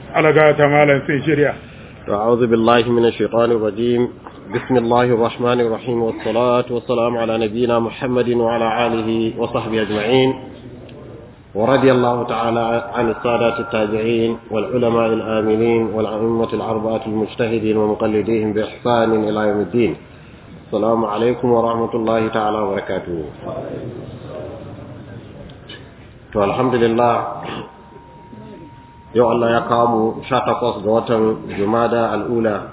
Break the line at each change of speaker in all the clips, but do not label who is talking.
alaga ta malam sai shirya
أعوذ بالله من الشيطان الرجيم بسم الله الرحمن الرحيم والصلاة والسلام على نبينا محمد وعلى آله وصحبه أجمعين ورضي الله تعالى عن السادات التابعين والعلماء الآمنين والأئمة الأربعة المجتهدين ومقلديهم بإحسان إلى يوم الدين السلام عليكم ورحمة الله تعالى وبركاته الحمد لله yau Allah ya kawo mu sha takwas ga watan Jumada al'ula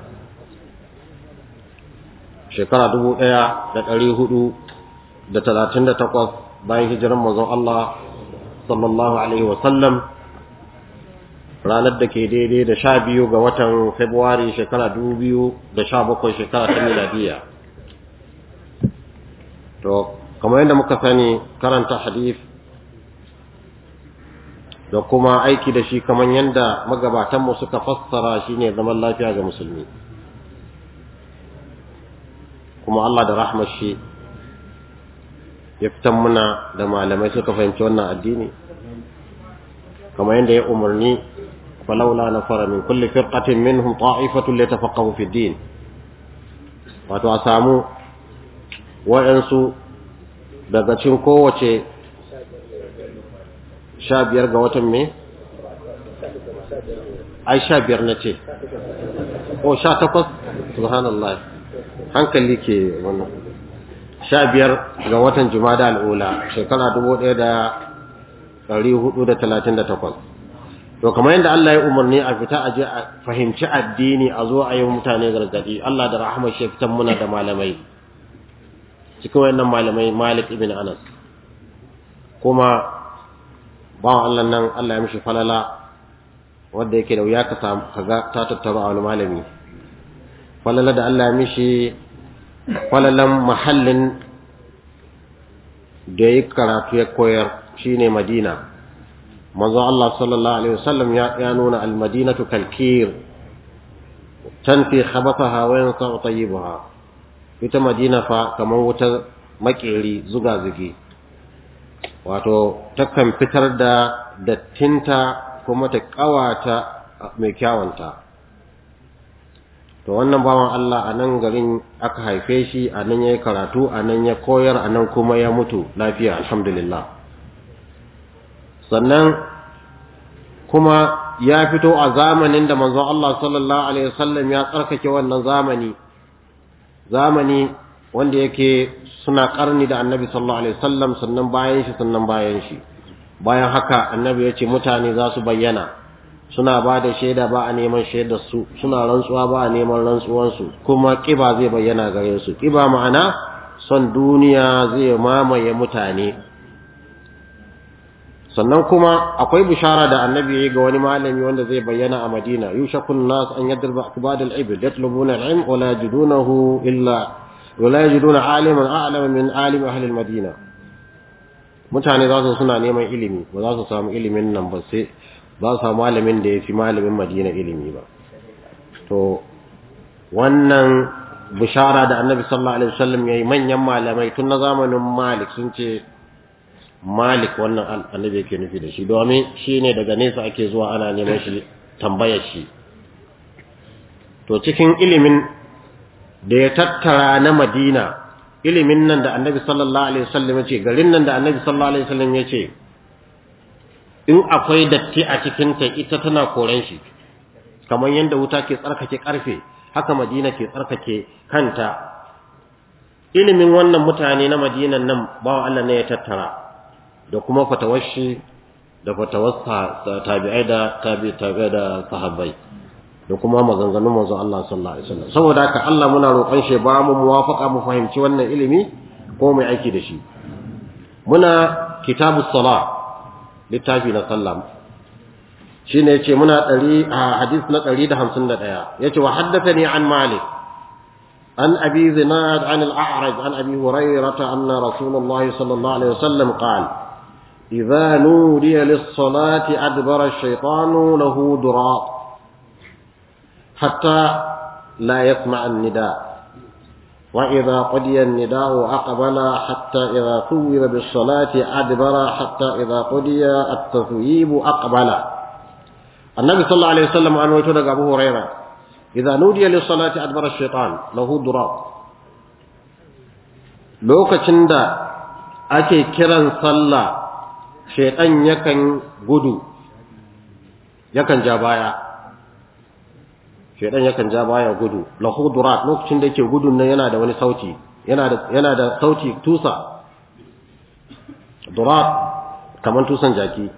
shekara dubu ɗaya da ɗari hudu da talatin da takwas bayan hijiran mazan Allah sallallahu Alaihi wasallam ranar da ke daidai da sha biyu ga watan Februari shekara dubu biyu da sha bakwai shekara ta miladiya. To, kamar yadda muka sani karanta hadith da kuma aiki da shi kamar yadda magabatanmu suka fassara shi ne zaman lafiya ga musulmi kuma Allah da rahmar shi ya fitan muna da malamai suka fahimci wannan addini kamar yadda ya umarni falaula na fara min kulli firqatin minhum ta'ifatun litafaqahu fi din wato a samu waɗansu daga cikin kowace sha biyar ga watan me? ai sha biyar na ce o sha takwas subhanallah hankali ke wannan sha biyar ga watan jumada al'ula shekara dubu ɗaya da ɗari hudu da talatin da takwas to kamar yadda Allah ya umarni a fita a je a fahimci addini a zo a yi mutane gargadi Allah da rahama shi fitan muna da malamai cikin wayannan malamai Malik ibn Anas kuma bawan Allah nan Allah ya mishi falala wanda yake da wuya ka samu kaga ta tattaru a wani malami falala da Allah ya mishi falalan mahallin da ya karatu ya koyar shine Madina manzo Allah sallallahu alaihi wasallam ya nuna al-madinatu kalkir tanfi khabathaha wa yansa tayyibaha ita Madina fa kamar wuta makeri zuga zugi wato takan fitar da dattinta kuma ta kawata mai kyawanta to wannan bawan Allah a nan garin aka haife shi a nan ya yi karatu a nan ya koyar a nan kuma ya mutu lafiya alhamdulillah sannan kuma ya fito a zamanin da manzon Allah sallallahu alaihi wasallam ya tsarkake wannan zamani zamani wanda yake suna karni da annabi sallallahu alaihi wasallam sannan bayan shi sannan bayan shi bayan haka annabi ya ce mutane za su bayyana suna ba da shaida ba a neman shaidar su suna rantsuwa ba a neman rantsuwan su kuma kiba zai bayyana gare su kiba ma'ana son duniya zai mamaye mutane sannan kuma akwai bishara da annabi ya yi ga wani malami wanda zai bayyana a madina yushakun nas an yadriba akbad al-ibd yatlubuna al-ilm wa la yajidunahu illa ولا يجدون عالما اعلم من عالم اهل المدينه mutane za su suna neman ilimi ba za su samu ilimin nan ba sai ba su samu malamin da ya fi malamin madina ilimi ba to wannan bishara da annabi sallallahu alaihi wasallam yayi manyan malamai tun na zamanin malik sun ce malik wannan annabi yake nufi da shi domin shine daga nesa ake zuwa ana neman shi tambayar shi to cikin ilimin da ya tattara na Madina ilimin nan da Annabi sallallahu alaihi wasallam yace garin nan da Annabi sallallahu alaihi wasallam yace in akwai datti a cikin ta ita tana koran shi kamar yanda wuta ke tsarkake karfe haka Madina ke tsarkake kanta ilimin wannan mutane na Madinan nan bawa Allah ne ya tattara da kuma fatawashi da fatawassa tabi'ai da tabi'ai da sahabbai da kuma maganganun manzo Allah sallallahu alaihi wasallam saboda haka Allah muna roƙon shi ba mu muwafaqa mu fahimci wannan ilimi ko mai aiki da shi muna kitabus sala littafi na sallah shine yace muna ɗari a hadis na 151 yace wa haddathani an malik an abi zinad an al-a'raj an abi hurairah anna rasulullah sallallahu alaihi wasallam qala idza nudiya lis-salati adbara ash-shaytanu lahu durat حتى لا يسمع النداء وإذا قضي النداء أقبل حتى إذا ثوب بالصلاة أدبر حتى إذا قضي التثويب أقبل annabi sallallahu alaihi wasallam an wato daga Abu Huraira idza nudiya lis salati adbara ash-shaytan lahu durab lokacin da ake kiran sallah shaytan yakan gudu yakan ja baya shaytan yakan ja baya gudu lahu durab lokacin da yake gudun nan yana da wani sauti yana da yana da sauti tusa durab kaman tusan jaki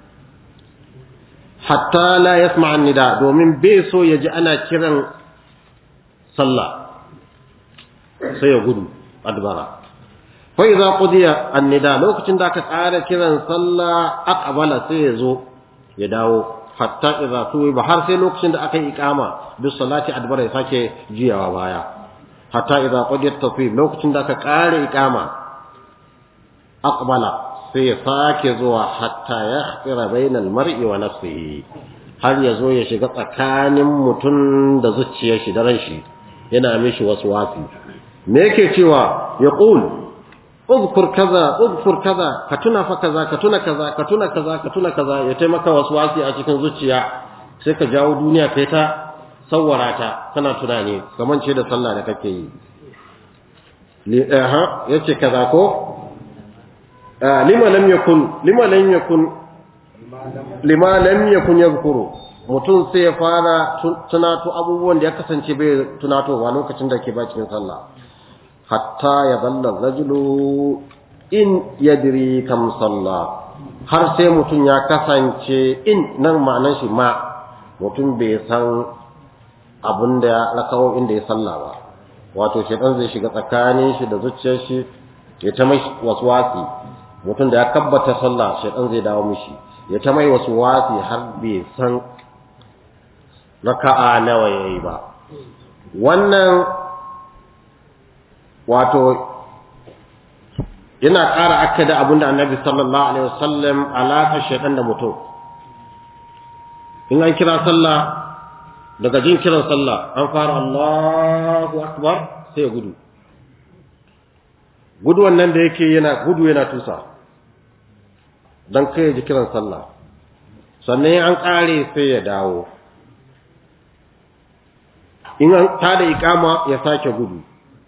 hatta la yasma nida domin bai so ya ji ana kiran sallah sai ya gudu adbara fa idza qudiya annida lokacin da aka tsara kiran sallah aqbala sai ya zo ya dawo hatta idza ba har sai lokacin da aka yi iqama bis salati adbara ya sake jiyawa baya hatta idza qudiyat taswib lokacin da aka kare iqama aqbala sai ya sake zuwa hatta ya khira bainal mar'i wa nafsihi har ya zo ya shiga tsakanin mutum da zuciyar shi da ran shi yana mishi wasu wasi me yake cewa ya qul uzkur kaza uzkur kaza ka tuna fa kaza ka tuna kaza ka tuna kaza ka tuna kaza ya taimaka wasu wasi a cikin zuciya sai ka jawo duniya kai ta sawwara ta kana tunani kaman ce da sallah da kake yi li aha yace kaza ko lima lam yakun lima lam yakun lima lam yakun yadhkuru mutum sai ya fara tunato abubuwan da ya kasance bai tunatowa lokacin da ke bakin sallah hatta ya dalla rajulu in yadri kam salla har sai mutum ya kasance in nan ma'anar shi ma mutum bai san abin da ya kawo inda ya salla ba wato shedan zai shiga tsakanin shi da zuciyar shi ya ta mai waswasi mutum da ya kabbata sallah shedan zai dawo mishi ya ta mai waswasi har bai san raka'a nawa yayi ba wannan wato yana ƙara akkada abinda annabi sallallahu alaihi wasallam alaƙar shaitan da mutum in an kira sallah daga jin kiran sallah an fara Allahu akbar sai ya gudu gudu wannan da yake yana gudu yana tusa dan kai ya ji kiran sallah sannan an ƙare sai ya dawo in an tada iqama ya sake gudu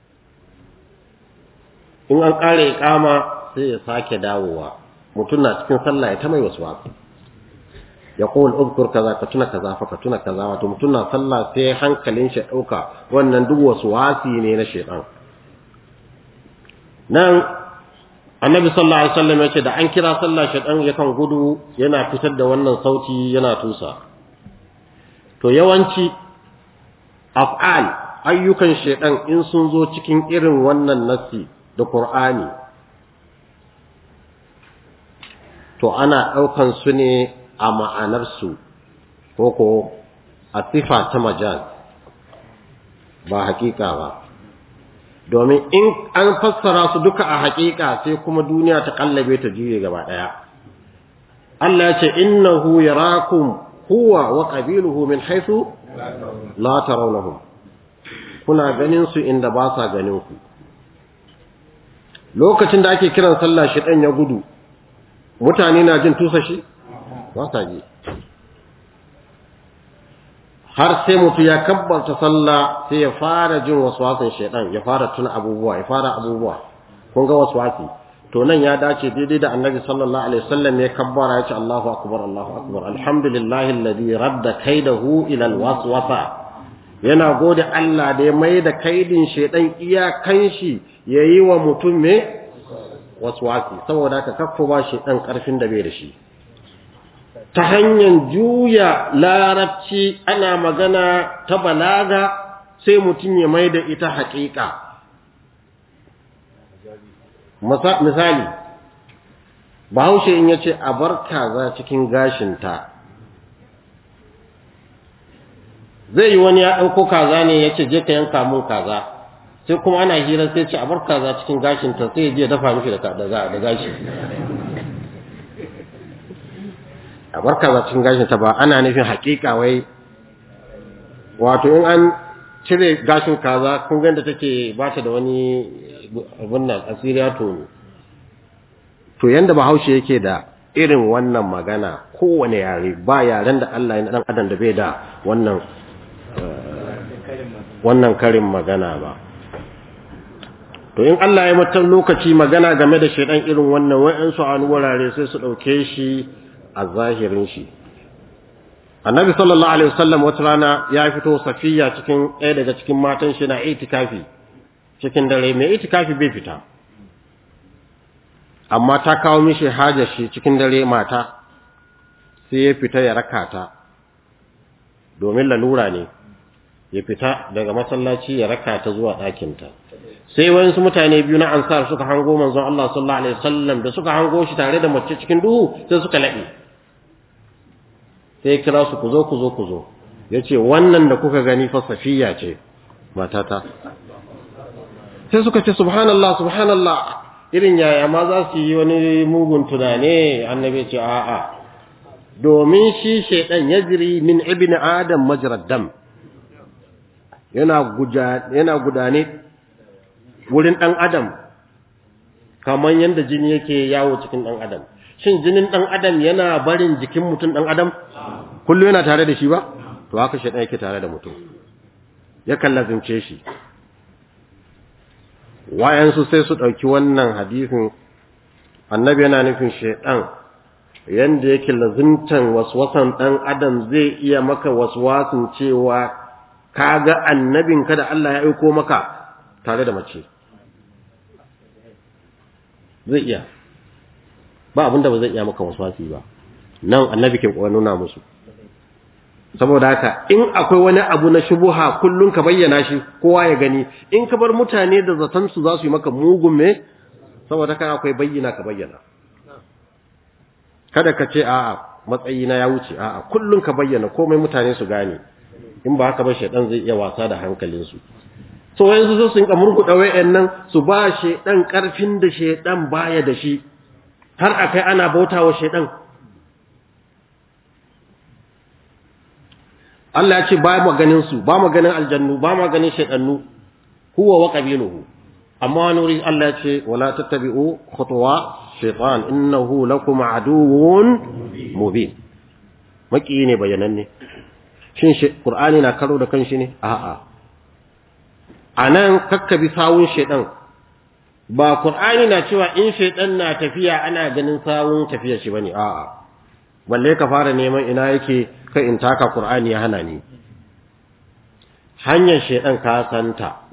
in an ƙare iqama sai ya sake dawowa mutum na cikin sallah ya ta mai wasu wasu ya kowal uzkur kaza ka tuna kaza fa ka tuna kaza wato mutum na sallah sai hankalin shi ɗauka wannan duk wasu wasi ne na shaitan nan annabi sallallahu alaihi wasallam ya ce da an kira sallah shaitan yakan gudu yana fitar da wannan sauti yana tusa to yawanci af'al ayyukan shaitan in sun zo cikin irin wannan nassi da Qur'ani to ana ɗaukan su ne a ma'anarsu ko ko a sifa ta majaz ba hakika ba domin in an fassara su duka a hakika sai kuma duniya ta kallabe ta juye gaba ɗaya Allah ya ce innahu yarakum huwa wa qabiluhu min haythu la tarawnahum kuna ganin su inda ba sa ganin ku lokacin da ake kiran sallah shi dan ya gudu mutane na jin tusa shi ba sa ji har sai mutu ya kabbarta sallah sai ya fara jin waswasin shaidan ya fara tuna abubuwa ya fara abubuwa kun ga waswasi to nan ya dace daidai da annabi sallallahu alaihi wasallam ya kabbara ya ce Allahu akbar Allahu akbar alhamdulillahi alladhi radda kaidahu ila alwaswasa yana gode Allah da ya mai da kaidin shaidan iyakan shi yayi wa mutum me waswasi saboda haka kaffa ba shaidan karfin da bai da shi ta hanyar juya larabci ana magana ta balaga sai mutum ya mai da ita haƙiƙa misali bahaushe in ya ce a bar kaza cikin gashinta zai yi wani ya ɗauko kaza ne ya ce je ka yanka mun kaza sai kuma ana hira sai ce a bar kaza cikin gashinta sai ya je dafa mishi da gashi a barka za cikin gashin ta ba ana nufin hakika wai wato in an cire gashin kaza kun ga da take ba ta da wani abun nan asiriya to to yanda bahaushe yake da irin wannan magana kowane yare ba yaren da Allah ya dan adam da bai da wannan wannan karin magana ba to in Allah ya mutan lokaci magana game da shedan irin wannan wa'ansu an wurare sai su dauke shi a zahirin shi annabi sallallahu alaihi wasallam wata rana ya fito safiya cikin ɗaya daga cikin matan shi na itikafi cikin dare mai itikafi bai fita amma ta kawo mishi hajar shi cikin dare mata sai ya fita ya raka ta domin lalura ne ya fita daga masallaci ya raka ta zuwa ɗakinta sai wayansu mutane biyu na ansar suka hango manzon Allah sallallahu alaihi wasallam da suka hango shi tare da mace cikin duhu sai suka laɓe sai kira su ku zo ku zo ku zo yace wannan da kuka gani fa safiya ce matata sai suka ce subhanallah subhanallah irin yaya ma za su yi wani mugun tunane annabi ce a'a domin shi shaidan yajri min ibni adam majrad dam yana guja yana gudane wurin dan adam kamar yanda jini yake yawo cikin dan adam shin jinin dan adam yana barin jikin mutum dan adam kullu yana tare da shi ba to haka shaidan yake tare da mutum ya kallazimce shi wayansu sai su ɗauki wannan hadisin annabi yana nufin shaidan yanda yake lazimtan waswasan ɗan adam zai iya maka waswasin cewa ka ga annabin ka da Allah ya aiko maka tare da mace zai iya ba abinda ba zai iya maka waswasi ba nan annabi ke nuna musu saboda haka in akwai wani abu na shubuha kullun ka bayyana shi kowa ya gani in ka bar mutane da zaton su za su yi maka mugun me saboda haka akwai bayyana ka bayyana kada ka ce a'a matsayina ya wuce a'a kullun ka bayyana komai mutane su gane in ba haka ba shedan zai iya wasa da hankalin su so wayansu su sun kamurku da wayannan su ba shedan karfin da shedan baya da shi har akai ana bautawa shedan Allah ya ce ba mu ganin su ba mu ganin aljannu ba mu ganin shaytannu huwa wa qabiluhu amma nuri Allah ya ce wala tattabi'u khutuwa shaytan innahu lakum aduwwun mubin maki ne bayananne shin qur'ani na karo da kanshi ne a'a anan kakkabi sawun shaytan ba qur'ani na cewa in shaytan na tafiya ana ganin sawun tafiyar shi bane a'a balle ka fara neman ina yake kai in taka Qur'ani ya hana ni hanyar shedan ka santa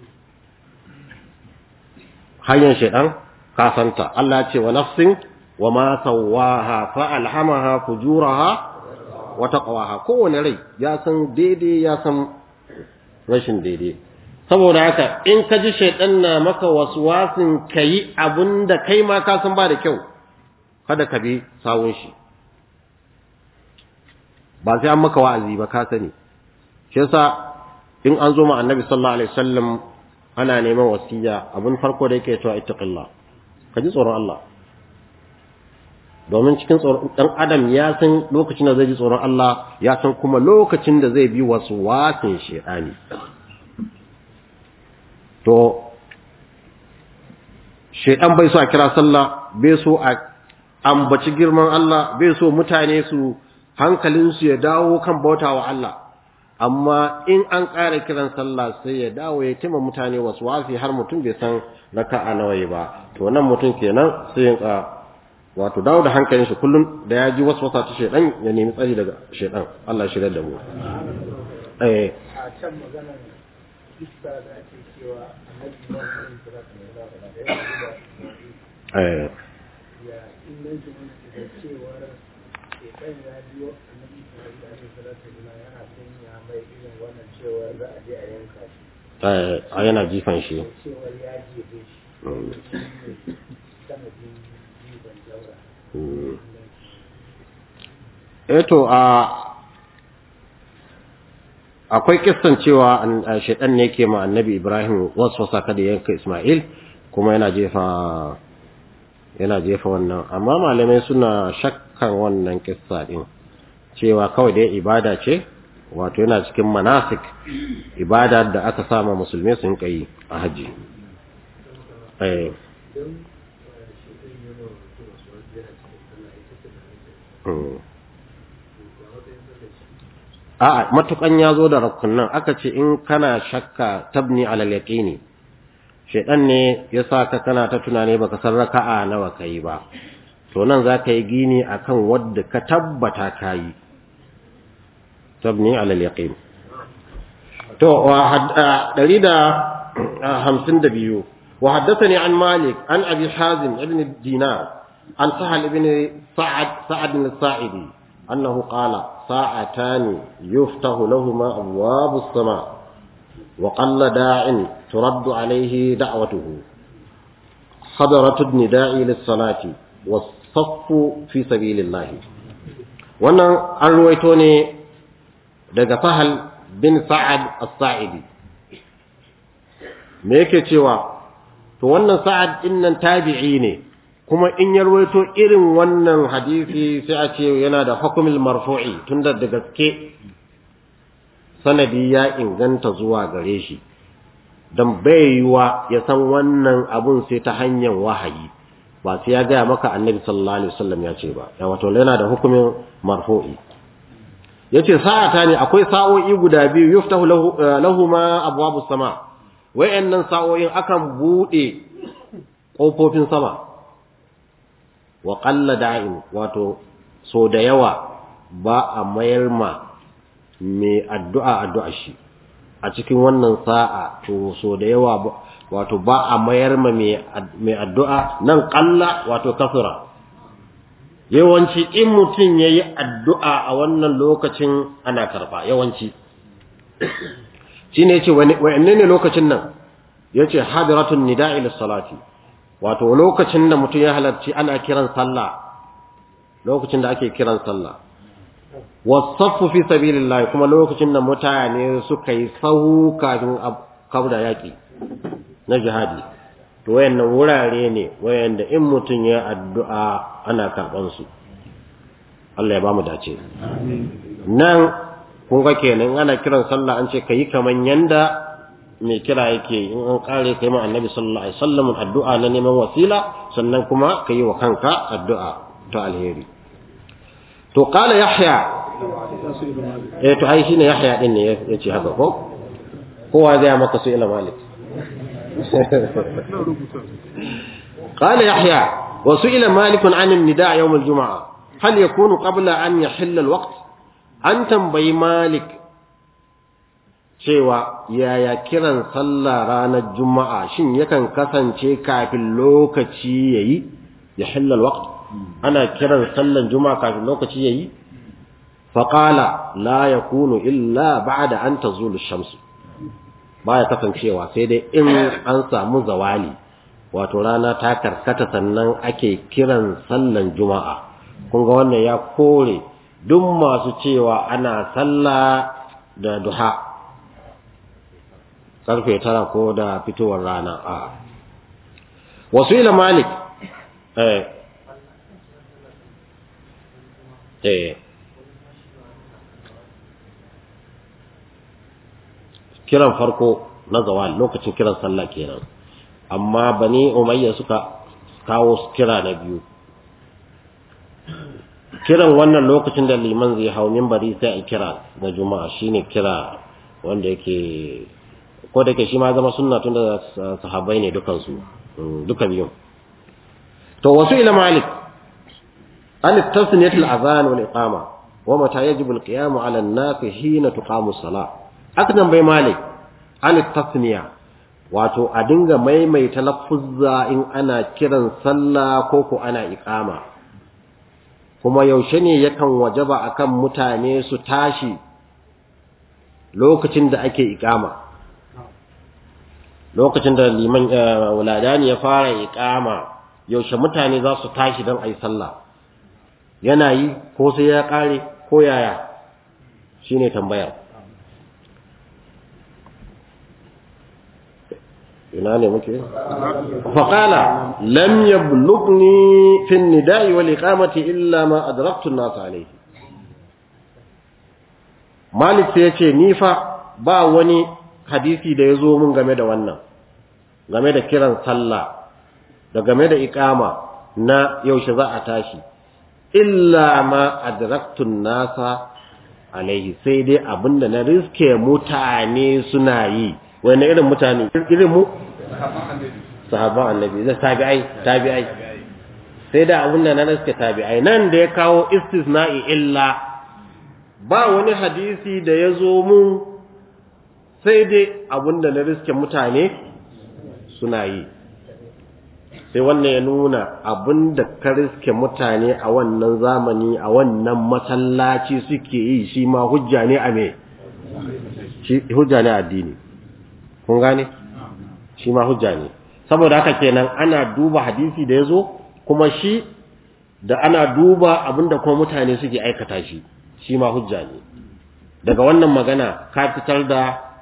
hanyar shedan ka santa Allah ce wa nafsin wa ma sawaha fa alhamaha fujuraha wa taqwaha kowane rai ya san daidai ya san rashin daidai saboda haka in ka ji shedan na maka waswasin kai abunda kai ma ka san ba da kyau kada ka bi sawun shi ba sai an maka wa'azi ba ka sani shi yasa in an zo ma annabi sallallahu alaihi wasallam ana neman wasiya abin farko da yake cewa ittaqillah ka ji tsoron Allah domin cikin tsoron dan adam ya san lokacin da zai ji tsoron Allah ya san kuma lokacin da zai bi wasu wasin shedani to shedan bai so a kira sallah bai so a ambaci girman Allah bai so mutane su hankalinsu ya dawo kan bauta wa Allah amma in an ƙara kiran sallah sai ya dawo ya tima mutane wasu wafi har mutum bai san raka'a nawa ba to nan mutum kenan sai ya wato dawo da hankalin shi kullum da ya ji wasu wasa ta shedan ya nemi tsari daga shedan Allah shirya da mu eh
a can maganar iska da ake cewa annabi Muhammad sallallahu alaihi wasallam
eh
ya inganci da cewar shekan ya biyo annabi Muhammad alaihi wasallam yana sanya mai irin wannan cewar za a je a yanka shi
eh yana jifan shi
cewar ya jefe shi
Mm.
sanadin jifan jaura
Mm. eh to a akwai kissan cewa an- a shaitan ne ke ma annabi Ibrahim waswasa kada ya yanka Ismail kuma yana jefa yana jefa wannan amma malamai suna shakkan wannan kissa din cewa kawai dai ibada ce wato yana cikin manasik ibada da aka sama musulmi sun kai a haji eh
don shekan yana mutum wasu wasu yana cikin sallah ita
a'a matukan ya zo da rukunan aka ce in kana shakka tabni alal yaqini shedan ne ya sa ka kana ta tunani baka san raka'a nawa kai ba to nan za ka yi gini akan wadda ka tabbata kayi tabni alal yaqin to wa dari da hamsin da biyu wa haddathani an malik an abi hazim ibn dinar an sahal ibn sa'ad sa'ad bin sa'idi annahu qala ساعتان يفتح لهما أبواب السماء وقل داع ترد عليه دعوته حضرة النداء للصلاة والصف في سبيل الله wannan an ruwaito ne daga fahal bin sa'ad as-sa'idi me yake cewa to wannan sa'ad din nan tabi'i ne kuma in ya rawaito irin wannan hadisi sai a ce yana da hukumul marfu'i tunda da gaske sanadi ya inganta zuwa gare shi dan bai yiwa ya san wannan abun sai ta hanyar wahayi ba sai ya gaya maka annabi sallallahu alaihi wasallam ya ce ba ya wato yana da hukumin marfu'i yace sa'ata ne akwai sa'o'i guda biyu yuftahu lahu ma abwabus sama wayannan sa'o'in akan bude kofofin sama wa qalla da'in wato so da yawa ba a mayar ma mai addu'a addu'a shi a cikin wannan sa'a to so da yawa wato ba a mayar ma mai addu'a nan qalla wato kafira yawanci in mutum yayi addu'a a wannan lokacin ana karba yawanci shine yace wani ne lokacin nan yace hadratun nida'i lis-salati wato lokacin da mutum ya halarci ana kiran sallah lokacin da ake kiran sallah wasaffu fi sabilillah kuma lokacin da mutane suka yi sahu kafin kabda yaki na jihadi to wayannan wurare ne wayanda in mutum ya addu'a ana karban su Allah ya bamu dace nan kun ga kenan ana kiran sallah an ce kayi kaman yanda mai kira yake in an kare kai ma annabi sallallahu alaihi wasallam addu'a na neman wasila sannan kuma kai wa kanka addu'a ta alheri to qala yahya eh to ai shine yahya din ne yace haka ko kowa zai maka su ila malik قال يحيى وسئل مالك عن النداء يوم الجمعة هل يكون قبل أن يحل الوقت أن تنبي مالك cewa yaya kiran sallah ranar juma'a shin yakan kasance kafin lokaci yayi ya hillal waqt ana kiran sallan juma'a kafin lokaci yayi fa qala la yakunu illa ba'da an tazulu ash-shams baya kasancewa sai dai in an samu zawali wato rana ta karkata sannan ake kiran sallan juma'a kun ga wannan ya kore duk masu cewa ana sallah da duha karfe tara ko da fitowar rana a wasu ila malik eh eh kiran farko na zawal lokacin kiran sallah kenan amma bani umayya suka kawo kira na biyu kiran wannan lokacin da liman zai hau minbari sai a kira na juma'a shine kira wanda yake ko da ke shi ma zama sunna tun da sahabbai ne dukansu duka biyun to wasu ila malik an tasniyat al-azan wal iqama wa mata yajibu al-qiyam ala an-nas hina tuqamu as-salah aknan bai malik an tasniya wato a dinga maimaita lafuzza in ana kiran sallah ko ko ana iqama kuma yaushe ne yakan wajaba akan mutane su tashi lokacin da ake iqama lokacin da liman wuladani ya fara iqama yaushe mutane za su tashi don ayi sallah yana yi ko sai ya kare ko yaya shine tambayar ina ne muke faqala lam yablughni fi an-nida'i wal iqamati illa ma adraktu an-nas alayhi malik sai yace ni fa ba wani hadisi da yazo mun game da wannan game da kiran sallah da game da iqama na yaushe za a tashi illa ma adraktun nasa alaihi sai dai abinda na riske mutane suna yi wani irin mutane irin mu sahabban annabi zai tabi'ai tabi'ai sai da abinda na riske tabi'ai nan da ya kawo istisna'i illa ba wani hadisi da ya zo mun sai dai abinda na riske mutane suna yi sai wannan ya nuna abinda ka riske mutane a wannan zamani a wannan masallaci suke yi shi ma hujja ne a me shi hujja ne addini kun gane shi ma hujja ne saboda haka kenan ana duba hadisi da yazo kuma shi da ana duba abinda kuma mutane suke aikata shi shi ma hujja ne daga wannan magana ka fitar da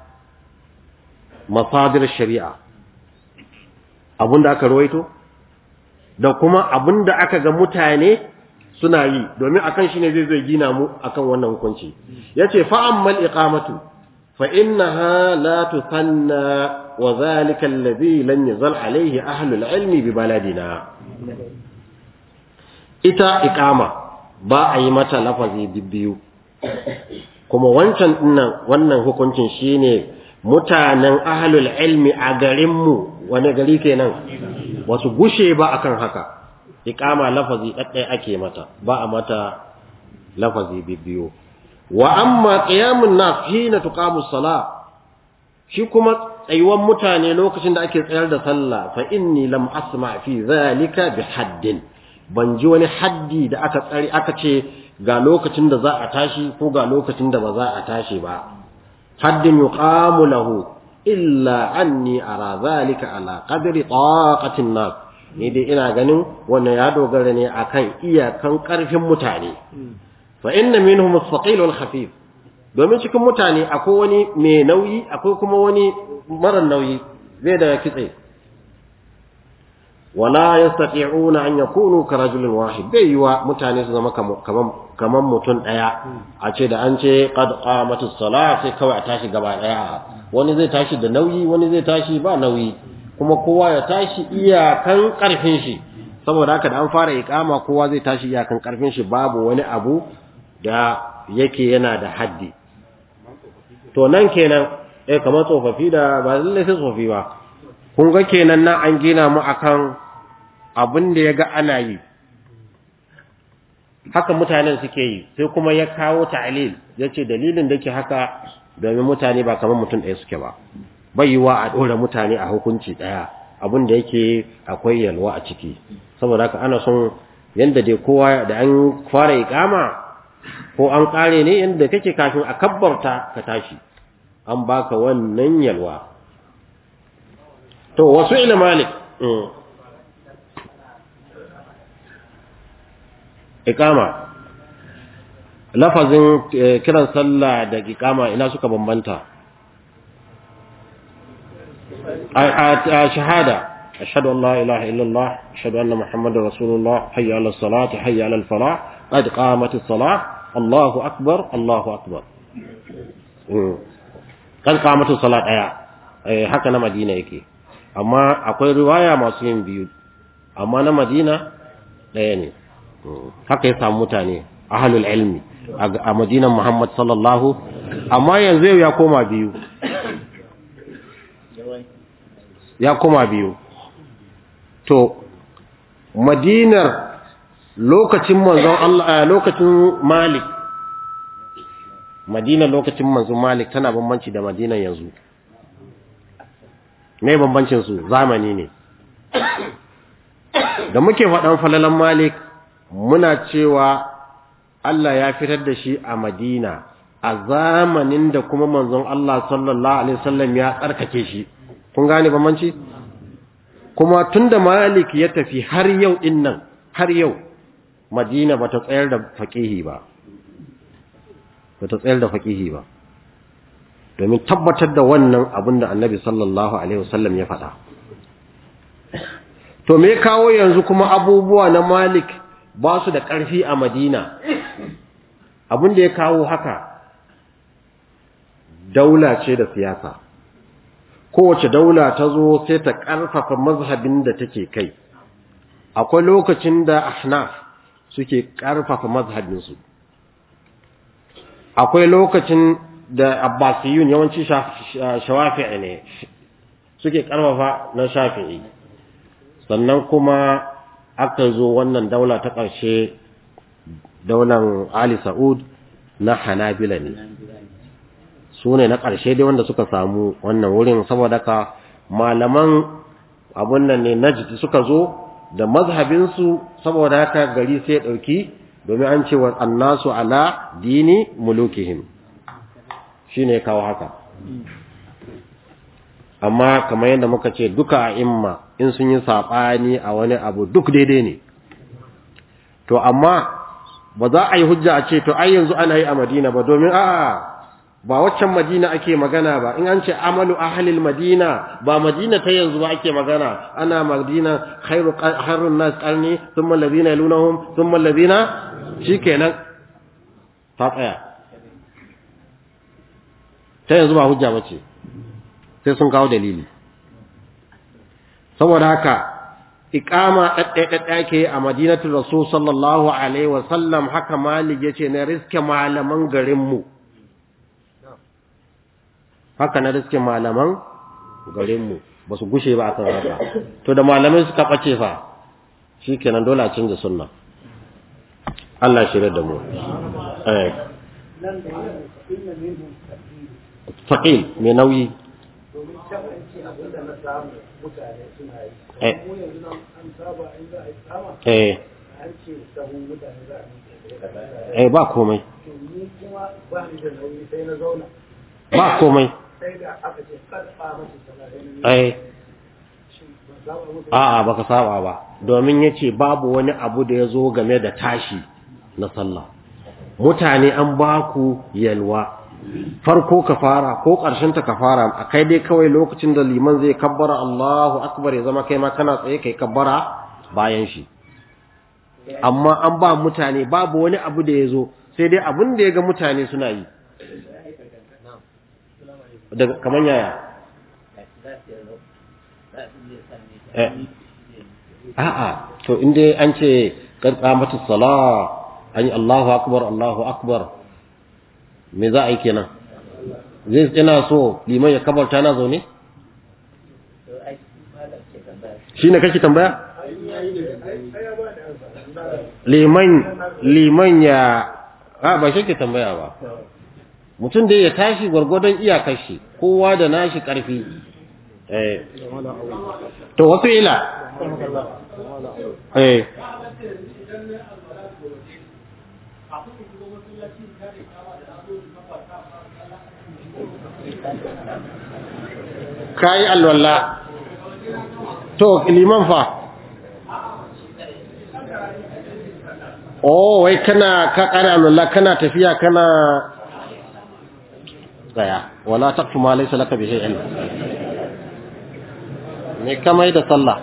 masadir shari'a abinda aka rawaito da kuma abin da aka ga mutane suna yi domin akan shi ne zai zai gina mu akan wannan hukunci yace fa ammal iqamatu fa innaha la tusanna wa zalika alladhi lam yazal alayhi ahlul ilmi bi baladina ita iqama ba a yi mata lafazi biyu kuma wancan dinnan wannan hukuncin shine mutanen ahlul ilmi a garin mu wani gari kenan wasu gushe ba akan haka iqama lafazi daddai ake mata ba a mata lafazi bibiyo wa amma qiyamun nas hina tuqamu salah shi kuma tsayuwan mutane lokacin da ake tsayar da sallah fa inni lam asma fi zalika bi haddin ban ji wani haddi da aka tsari aka ce ga lokacin da za a tashi ko ga lokacin da ba za a tashi ba haddin yuqamu lahu illa anni ara zalika ala qadri taqatin nas ni dai ina ganin wannan ya dogara ne akan iyakan karfin mutane fa inna minhum as-saqil wal khafif domin cikin mutane akwai wani mai nauyi akwai kuma wani mara nauyi zai da kitse wala yastati'una an yakunu ka rajulin wahid bai yiwa mutane su zama kaman kaman mutum daya a ce da an ce qad qamatus salat sai kawai a tashi gaba daya wani zai tashi da nauyi wani zai tashi ba nauyi kuma kowa ya tashi iyakan karfin shi saboda haka da an fara iqama kowa zai tashi iyakan karfin shi babu wani abu da yake yana da haddi to nan kenan eh kamar tsofaffi da ba lalle sai tsofaffi ba kun ga kenan nan an gina mu akan abin da ya ga ana yi haka mutanen suke yi sai kuma ya kawo ta'lil yace dalilin da ke haka domin mutane ba kamar mutum ɗaya suke ba bai yiwa a ɗora mutane a hukunci ɗaya abin da yake akwai yalwa a ciki saboda haka ana son yanda dai kowa da an fara iƙama ko an ƙare ne yanda kake kafin a kabbarta ka tashi an baka wannan yalwa to wasu ila malik iqama lafazin kiran sallah da iqama ina suka bambanta a shahada ashhadu an la ilaha illallah ashhadu anna muhammadar rasulullah hayya ala salat hayya ala falah qad qamatis salah allahu akbar allahu akbar qad qamatis salat daya haka na madina yake amma akwai riwaya masu yin biyu amma na madina daya ne haka ya samu mutane ahlul ilmi a madinan Muhammad sallallahu amma yanzu ya koma biyu ya koma biyu to madinar lokacin manzon Allah lokacin Malik Madina lokacin manzon Malik tana bambanci da Madina yanzu me bambancin su zamani ne da muke faɗan falalan Malik muna cewa Allah ya fitar da shi a Madina a zamanin da kuma manzon Allah sallallahu alaihi wasallam ya tsarkake shi kun gane bambanci kuma tunda Malik ya tafi har yau din nan har yau Madina bata tsayar da faqihi ba bata tsayar da faqihi ba domin tabbatar da wannan abin da Annabi sallallahu alaihi wasallam ya faɗa to me kawo yanzu kuma abubuwa na Malik ba su da ƙarfi a Madina abin da ya kawo haka daula ce da siyasa kowace daula ta zo sai ta ƙarfafa mazhabin da take kai akwai lokacin da ahnaf suke ƙarfafa mazhabinsu akwai lokacin da abbasiyun yawanci shawafi'i ne suke ƙarfafa na shafi'i sannan kuma aka zo wannan daula ta ƙarshe daular ali sa'ud na hanabila ne su ne na ƙarshe dai wanda suka samu wannan wurin saboda ka malaman abun nan ne najd suka zo da mazhabinsu saboda haka gari sai ɗauki domin an ce wa annasu ala dini mulukihim shi ne kawo haka amma kamar yadda muka ce duka a imma in sun yi saɓani a wani abu duk daidai ne to amma ba za a yi hujja a ce to ai yanzu ana yi a madina ba domin a'a ba waccan madina ake magana ba in an ce amalu ahlil madina ba madina ta yanzu ba ake magana ana madina khairu khairun nas qarni thumma alladhina yalunhum thumma alladhina shikenan ta tsaya ta yanzu ba hujja bace sai sun kawo dalili saboda haka iqama daddai ke a madinatul rasul sallallahu alaihi wa sallam haka malik yace na riske malaman garin mu haka na riske malaman garinmu ba su gushe ba akan haka to da malamai suka ɓace fa shi kenan dole a canza sunna Allah shirya da mu eh faqil mai nauyi
domin tabbaci abin da na samu mutane suna yi
Eh.
mu yanzu nan an saba in za a yi tsama
eh
an ce sahun mutane za a miƙe
eh ba komai
to ni kuma ba ni da nauyi sai na zauna
ba komai
sai da aka ce kada a masu sallah sai na miƙe
eh
shi ban saba musu
a'a baka saba ba domin yace babu wani abu da ya zo game da tashi na sallah mutane an ba ku yalwa farko ka fara ko ƙarshen ta ka fara a kai dai kawai lokacin da liman zai kabbara Allahu akbar ya zama kai ma kana tsaye kai kabbara bayan shi amma an ba mutane babu wani abu da ya zo sai dai abin da ya ga mutane suna yi daga kamar yaya eh a'a to inda an ce karɓa mata sala an yi Allahu akbar Allahu akbar me za a yi kenan zai ina so liman ya kabarta na zaune shi ne kake tambaya liman liman ya a ba shi ke tambaya ba mutum da ya tashi gwargwadon iyakar shi kowa da nashi ƙarfi eh to wasu ila eh kayi alwala to liman fa oh wai kana ka kare alwala kana tafiya kana tsaya wala taqfu ma laysa laka bihi ilm me kamai da sallah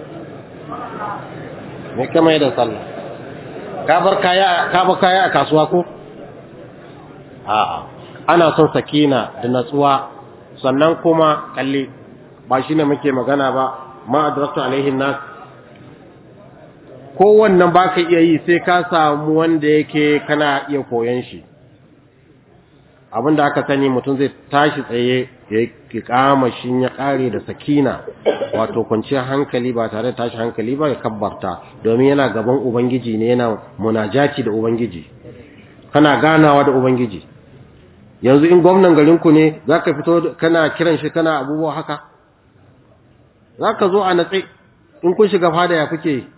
me kamai da sallah ka bar kaya ka bar kaya a kasuwa ko a'a ana son sakina da natsuwa sannan kuma kalli ba shi ne muke magana ba ma adraktu alaihin nas kowannan ba ka iya yi sai ka samu wanda yake kana iya koyon shi abinda aka sani mutum zai tashi tsaye ya kama shi ya kare da sakina wato kwanciyar hankali ba tare da tashi hankali ba ya kabbarta domin yana gaban ubangiji ne yana munajati da ubangiji kana ganawa da ubangiji yanzu in gwamnan garinku ne za ka fito kana kiran shi kana abubuwa haka za ka zo a natsi in kun shiga fada ya kuke yi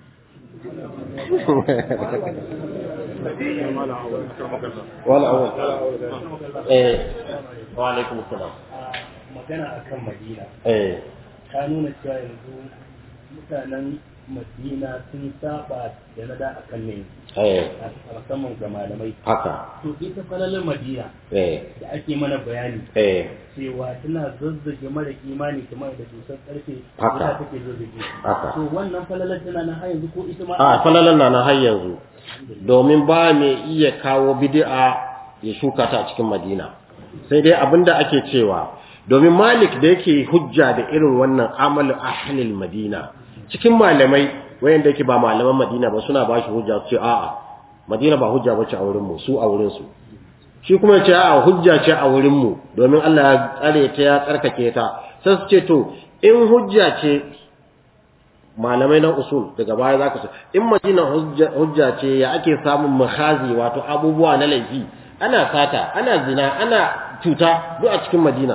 wala awal eh wa alaikum assalam
magana akan madina
eh
ta nuna cewa yanzu mutanen madina sun saba da na da akan ne
eh
a musamman ga malamai
haka
to ita falalin madina
eh
da ake mana bayani
eh
cewa tana zazzage mara imani kamar da dusar karfe
Haka.
ita take zazzage
Haka.
to wannan falalar tana nan har yanzu ko ita ma
a falalan na na har yanzu domin ba mai iya kawo bid'a ya shuka ta a cikin Madina sai dai abinda ake cewa domin Malik da yake hujja da irin wannan amalu ahlil Madina cikin malamai wayanda yake ba malaman Madina ba suna ba shi hujja su ce a'a Madina ba hujja bace a wurin mu su a wurin su shi kuma ya ce a'a hujja ce a wurin mu domin Allah ya tsare ta ya tsarkake ta sai su ce to in hujja ce malamai na usul daga baya zaka ce in Madina hujja hujja ce ya ake samun makhazi wato abubuwa na laifi ana sata ana zina ana cuta duk a cikin Madina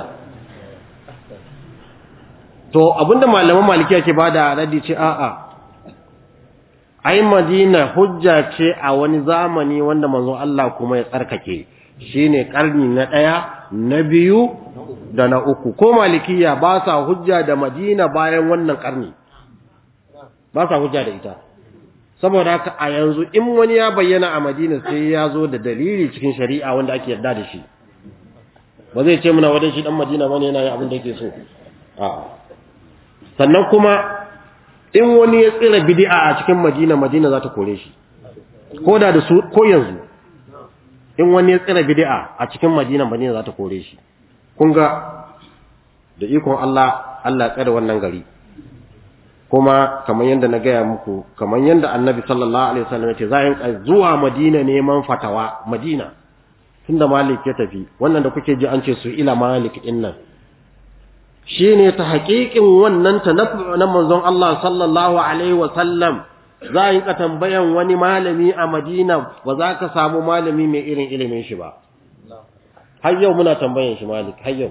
to abinda malaman malikiya ke bada raddi ce a'a ai madina hujja ce a wani zamani wanda manzon Allah kuma ya tsarkake shine karni na daya na biyu da na uku ko malikiya ba sa hujja da madina bayan wannan karni ba sa hujja da ita saboda haka a yanzu in wani ya bayyana a madina sai ya zo da dalili cikin shari'a wanda ake yarda da shi ba zai ce muna wadan shi dan madina bane yana yin abin da yake so a'a sannan kuma in wani ya tsira bid'a a cikin Madina Madina za ta kore shi ko da da su ko yanzu in wani ya tsira bid'a a cikin Madina Madina za ta kore shi kun ga da ikon Allah Allah ya tsare wannan gari kuma kamar yadda na gaya muku kamar yadda Annabi sallallahu alaihi wasallam ya ce za a zuwa Madina neman fatawa Madina tunda Malik ya tafi wannan da kuke ji an ce su ila Malik din nan shi ne ta haƙiƙin wannan ta na manzon Allah sallallahu Alaihi wasallam za a yi ka tambayan wani malami a Madina ba za ka samu malami mai irin ilimin shi ba. Har yau muna tambayan shi malik, har yau.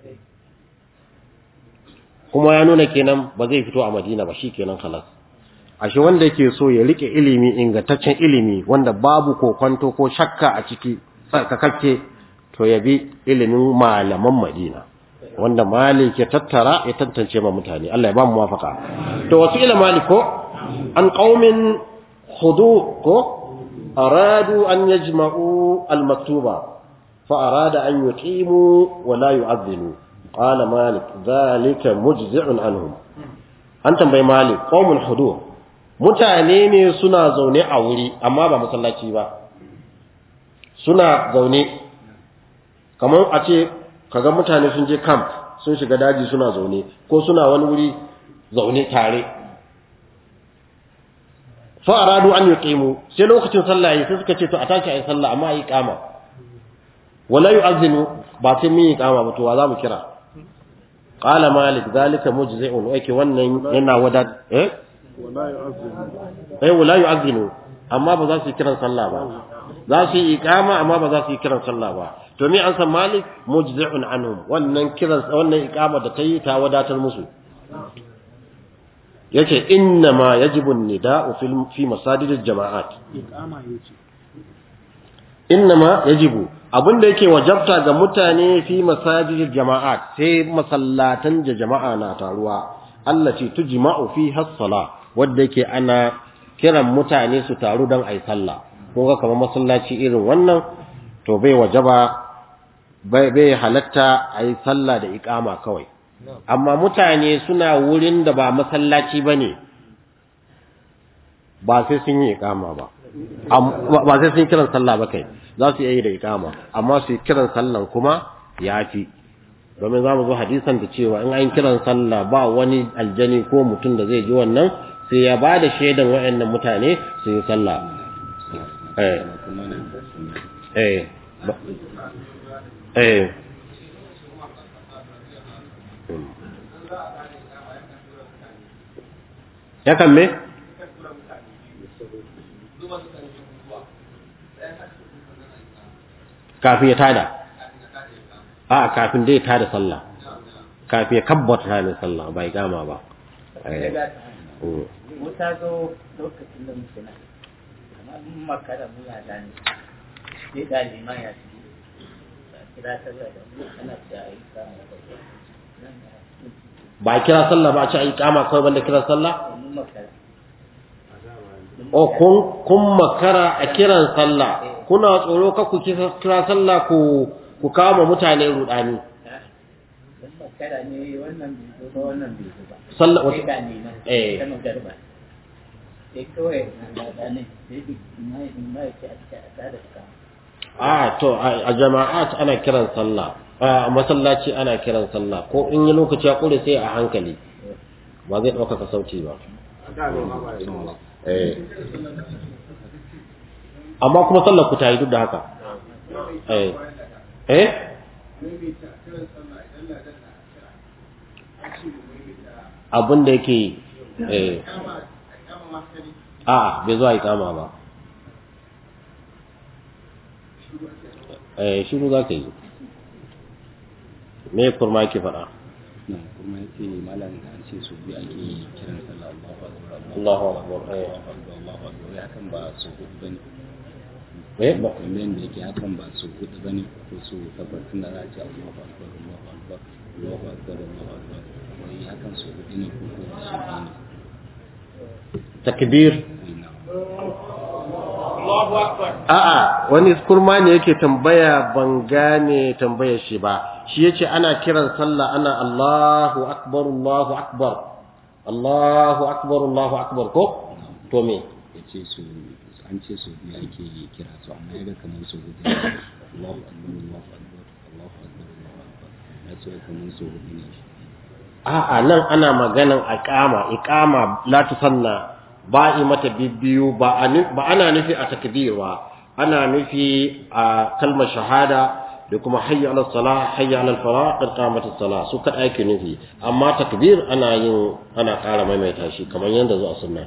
Kuma ya nuna kenan ba zai fito a Madina ba shi kenan halas. Ashe wanda yake so ya rike ilimi ingantaccen ilimi wanda babu kokonto ko shakka a ciki tsarkakakke to ya bi ilimin malaman Madina. wanda malik ya tattara ya tantance ma mutane Allah ya ba mu muwafaka to wasu ila malik ko an qaumin khudu ko aradu an yajma'u al-maktuba fa arada an yuqimu wa la yu'adhdhinu qala malik dhalika mujzi'un anhum an tambayi malik qaumun hudu mutane ne suna zaune a wuri amma ba masallaci ba suna zaune kamar a ce kaga mutane sun je camp sun shiga daji suna zaune ko suna wani wuri zaune tare fa aradu an yuqimu sai lokacin sallah yi sai suka ce to a tashi ayi sallah amma ayi kama wala yu'azzinu ba sai mun yi kama ba to wa za mu kira qala malik zalika mujzi'un yake wannan yana wada eh
wala yu'azzinu
eh wala yu'azzinu amma ba za su yi kiran sallah ba za su yi iqama amma ba za su yi kiran sallah ba to ni an san malik mujzi'un anhum wannan kiran wannan iqama da tayi ta wadatar musu yace inna ma yajibu an-nida'u fi fi masajidil jama'at
iqama yace
inna ma yajibu abinda yake wajabta ga mutane fi masajidil jama'at sai masallatan da jama'a na taruwa allati tujma'u fiha as-salah wanda yake ana kiran mutane su taru don ayi sallah ko ga kamar masallaci irin wannan to bai wajaba bai bai halatta ayi sallah da iqama kawai amma mutane suna wurin da ba masallaci bane ba sai sun yi iqama ba ba sai sun kiran sallah ba kai za su yi da iqama amma su yi kiran sallan kuma yafi domin za mu zo hadisan da cewa in an kiran sallah ba wani aljani ko mutum da zai ji wannan sai ya ba da shaidan waɗannan mutane su yi sallah eh eh eh ya kan me kafin ya tada a kafin dai tada sallah kafin ya kabbata ne sallah bai gama ba
wuta zo lokacin da muke nan kamar mun makara muna da ne sai da liman ya ci kira ta da mu ana ta yi kama da
ba kira sallah ba a ci ayi kama kawai banda kira sallah
mun makara
o kun kun makara a kiran sallah kuna tsoro ka ku kira sallah ku ku kama mutane rudani
mun makara ne wannan bai zo ba wannan bai zo ba
sallah
sai
wata
da liman
Eh.
ta magarba sai kawai na da ne sai da mai mai ce a ta ta da ka
a to a a jama'at ana kiran sallah a masallaci ana kiran sallah ko in yi lokaci ya kure sai a hankali ba zai ɗaukaka sauti ba eh amma kuma sallar ku ta yi duk da haka eh eh abin da yake eh a bai zuwa ikama ba eh shiru za ka yi me kurma yake faɗa
na kuma ya ce malam an ce su biyu ake kiran sallah
Allahu
Allahu akbar
akbar eh
Allahu akbar Allahu akbar wai hakan ba su hudu bane
eh ba
kamar da yake hakan ba su hudu bane ko su takwas tun da za a ce Allahu akbar Allahu akbar Allahu akbar Allahu akbar wai hakan su hudu ne ko ko su biyu ne
takbir
Ina.
a'a wani kurma ne yake tambaya ban gane tambayar shi ba shi yace ana kiran sallah ana Allahu akbar Allahu akbar Allahu akbar Allahu akbar ko to me
ya ce su an ce su biyu ake kira su amma ya ga kamar su hudu ne Allahu akbar Allahu akbar Allahu akbar Allahu akbar ya ce kamar su hudu ne shi
a'a nan ana maganan iqama iqama la tusanna ba yi mata bibbiyu ba a nu- ba ana nufi a takbir ba ana nufi a kalmar shahada da kuma hayya ala salah hayya ala falah qad qamat as-salah su kada ake nufi amma takbir ana yin ana ƙara maimaita shi kamar yanda zuwa sunna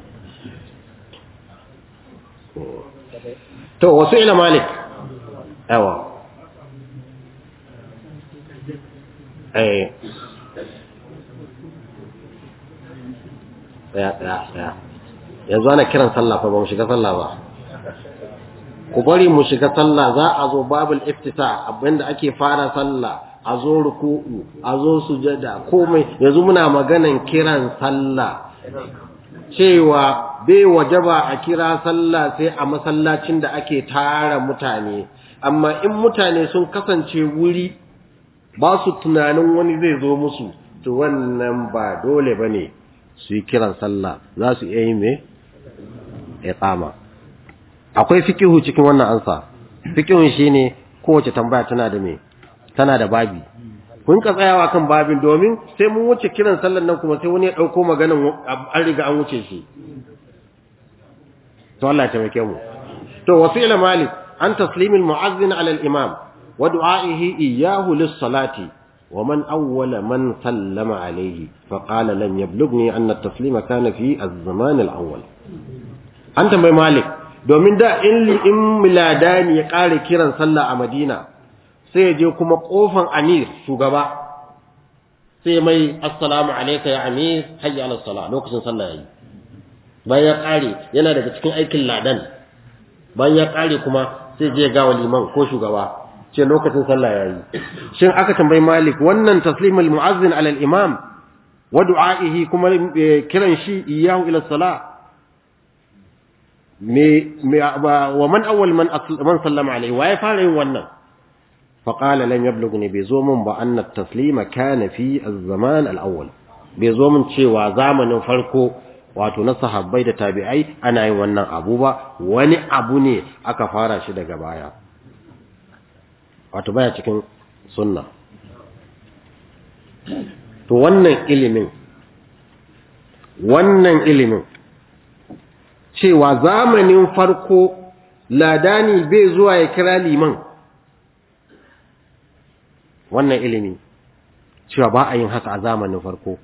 to wasu ila malik yawa eh tsaya tsaya tsaya yanzu ana kiran sallah fa ba mu shiga sallah ba ku bari mu shiga sallah za a zo babul iftita abinda ake fara sallah a zo ruku'u a zo sujada komai yanzu muna maganan kiran sallah cewa bai wajaba a kira sallah sai a masallacin da ake tara mutane amma in mutane sun kasance wuri ba su tunanin wani zai zo musu to wannan ba dole bane su yi kiran sallah za su iya yi me iqama akwai fikihu cikin wannan ansa fikihun shine kowace tambaya tana da me tana da babi kun ka tsayawa kan babin domin sai mun wuce kiran sallan nan kuma sai wani ya dauko maganan an riga an wuce shi to Allah ya taimake mu to wasila malik an taslimil mu'azzin ala al-imam wa du'a'ihi iyyahu lis-salati ومن أول من سلم عليه فقال لم يبلغني أن التسليم كان في الزمان الأول أنت بي مالك domin da in in miladani ya ƙare kiran sallah a Madina sai ya je kuma kofan Amir shugaba sai mai assalamu alayka ya Amir hayya ala salah lokacin sallah yayi bayan ya ƙare yana daga cikin aikin ladan bayan ya ƙare kuma sai je ga liman ko shugaba ce lokacin sallah yayi shin aka tambayi Malik wannan taslimul muazzin ala al-imam wa du'a'ihi kuma kiran shi iyahu ila salah me wa man awwal man man sallama alayhi wa ya fara yin wannan fa qala lam yablughni bi zumun ba anna at-taslima kana fi az-zaman al-awwal bai zo mun cewa zamanin farko wato na sahabbai da tabi'ai ana yin wannan abu ba wani abu ne aka fara shi daga baya wato baya cikin sunna to wannan ilimin wannan ilimin cewa zamanin farko ladani bai zuwa ya kira liman wannan ilimi cewa ba a yin haka a zamanin farko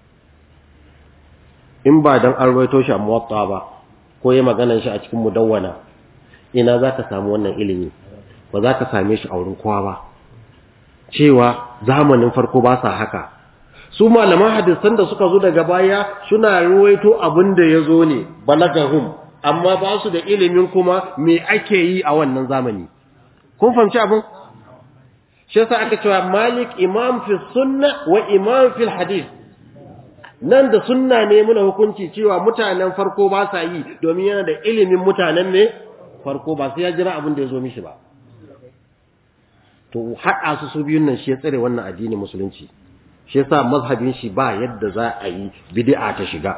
in ba don an rawaito shi a muwatta ba ko ya maganan shi a cikin mudawwana ina za ka samu wannan ilimi ba za ka same shi a wurin kowa ba cewa zamanin farko ba sa haka su malaman hadisan da suka zo daga baya suna ruwaito abin da ya zo ne balagahum amma ba su da ilimin kuma me ake yi a wannan zamani kun fahimci abin shi yasa aka cewa malik imam fi sunna wa imam fil hadith nan da sunna ne muna hukunci cewa mutanen farko ba sa yi domin yana da ilimin mutanen ne farko ba sai ya jira abin da ya zo mishi ba to haɗa su su biyun nan shi ya tsare wannan addinin musulunci shi yasa mazhabin shi ba yadda za a yi bid'a ta shiga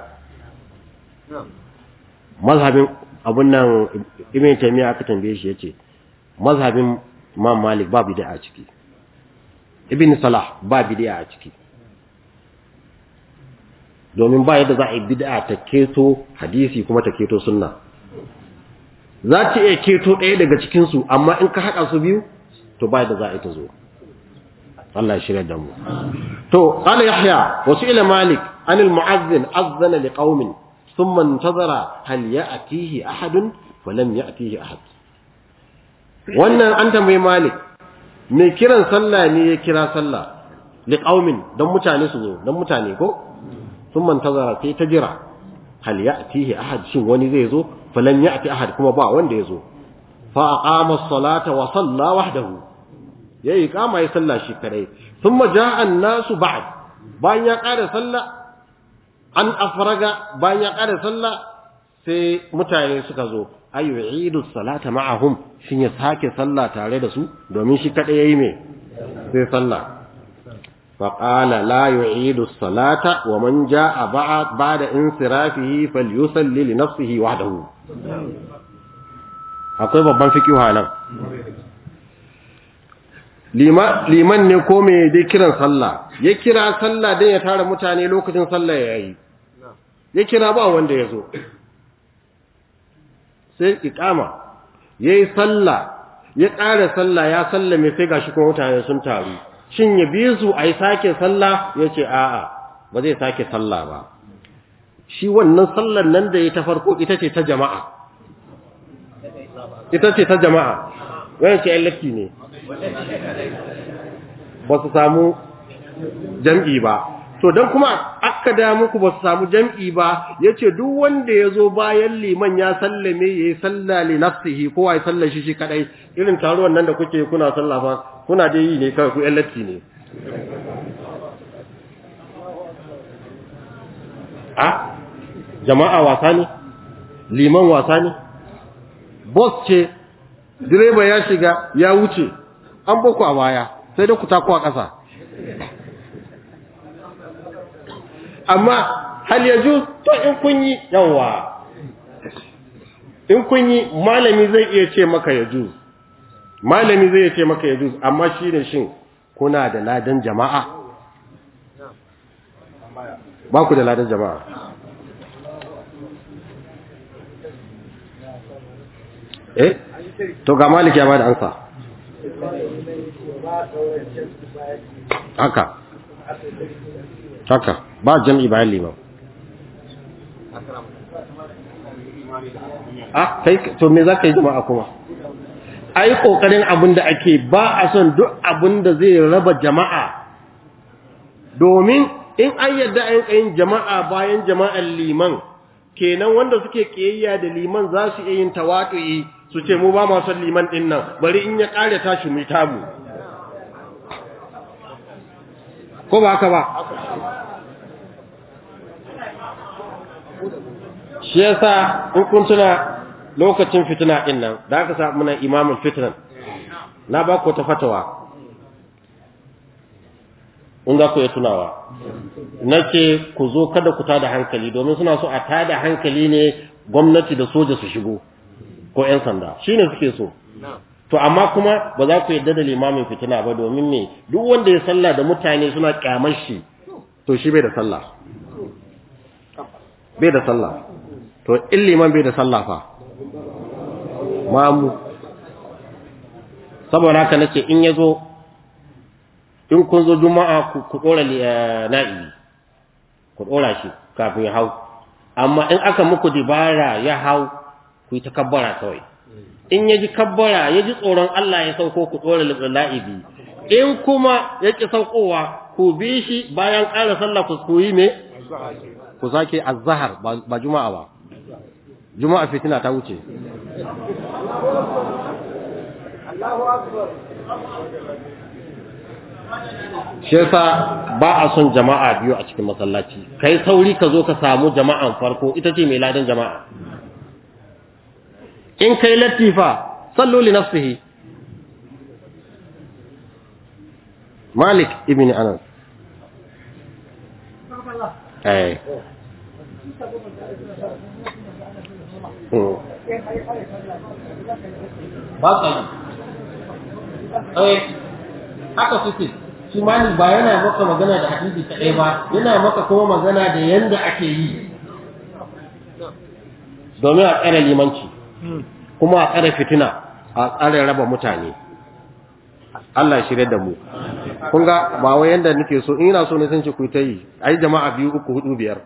mazhabin abun nan ibn taymiya aka tambaye shi yace mazhabin imam malik ba bid'a a ciki ibn salah ba bid'a a ciki domin ba yadda za a yi bid'a ta keto hadisi kuma ta keto sunna za ta iya keto ɗaya daga cikin su amma in ka haɗa su biyu to ba yadda za a yi ta zo Allah ya shirya da mu to qala yahya wa ila malik an al mu'azzin azzana li qaumin thumma intazara hal ya'tihi ahadun wa lam ya'tihi ahad wannan an tambayi malik mai kiran sallah ne ya kira sallah li qaumin dan mutane su zo dan mutane ko thumma intazara sai ta jira hal ya'tihi ahad shin wani zai zo fa lam ya'ti ahad kuma ba wanda ya zo fa aqama as-salata wa salla wahdahu yayi kama ya sallah shi kadai thumma jaa an-nasu ba'd bayan ya ƙara sallah an afraga bayan ya ƙara sallah sai mutane suka zo ayu idu salata ma'ahum shin ya sake sallah tare da su domin shi kadai yayi me sai sallah fa qala la yu'idu salata wa man jaa ba'd ba'da insirafihi falyusalli li nafsihi wahdahu akwai babban fikihu nan liman ne ko mai dai kiran sallah ya kira sallah dan ya tara mutane lokacin sallah yayi ya kira ba wanda ya zo sai iqama yayi sallah ya ƙara sallah ya sallame sai gashi kuma mutane sun taru shin ya bi su ai sake sallah yace a'a ba zai sake sallah ba shi wannan sallar nan da ya ta farko ita ce ta jama'a ita ce ta jama'a wannan ce latti ne ba su samu jam'i ba to dan kuma aka da muku ba su samu jam'i ba yace duk wanda yazo bayan liman ya sallame yayi sallah li nafsihi ko ai sallar shi shi kadai irin taruwan nan da kuke kuna sallah fa kuna dai yi ne kawai ku latti ne a jama'a wasa ne liman wasa ne boss ce direba ya shiga ya wuce an boko a baya sai dai ku tako a ƙasa amma hal yaju to in kun yi yawa in kun yi malami zai iya ce maka yaju malami zai iya ce maka yaju amma shi ne shin kuna da ladan jama'a ba ku da ladan jama'a eh to ga maliki ya bada ansa haka haka ba jam'i bayan liman ah kai to me zaka yi jama'a kuma ai kokarin abin da ake ba a son duk abin da zai raba jama'a domin in an yadda an yin jama'a bayan jama'an liman kenan wanda suke kiyayya da liman za su iya yin tawatu'i su ce mu ba ma son liman din nan bari in ya kare tashi mu tamu ko ba haka ba shi yasa in kun tuna lokacin fitina din nan da aka sa muna imamul fitnan na ba ku ta fatawa in za ku yi tunawa na ce ku zo kada ku tada hankali domin suna so a tada hankali ne gwamnati da soja su shigo ko 'yan sanda shi ne suke so to amma kuma ba za ku yadda da limamin fitina ba domin me duk wanda ya sallah da mutane suna kyamar shi to shi bai da sallah bai da sallah to in liman bai da sallah fa mamu saboda haka nace in yazo in kun zo juma'a ku dora na'i ku dora shi kafin ya hau amma in aka muku dibara ya hau ku yi takabbara kawai in ya ji kabbara ya ji tsoron Allah ya sauko ku dora la'ibi in kuma ya ki saukowa ku bi shi bayan ƙara sallah ku yi me ku sake azhar ba juma'a ba juma'a fitina ta wuce shi yasa ba a son jama'a biyu a cikin masallaci kai sauri ka zo ka samu jama'an farko ita ce mai ladan jama'a in kai latifa sallu li nafsihi malik ibn anas eh ba ka yi eh haka suke shi malik ba yana maka magana da hadisi kaɗai ba yana maka kuma magana da yanda ake yi domin a tsare limanci kuma a tsare fitina a tsare raba mutane Allah shirye da mu kun ga ba wai yanda nake so ina so ne sun ce ku ta yi ai jama'a biyu uku hudu biyar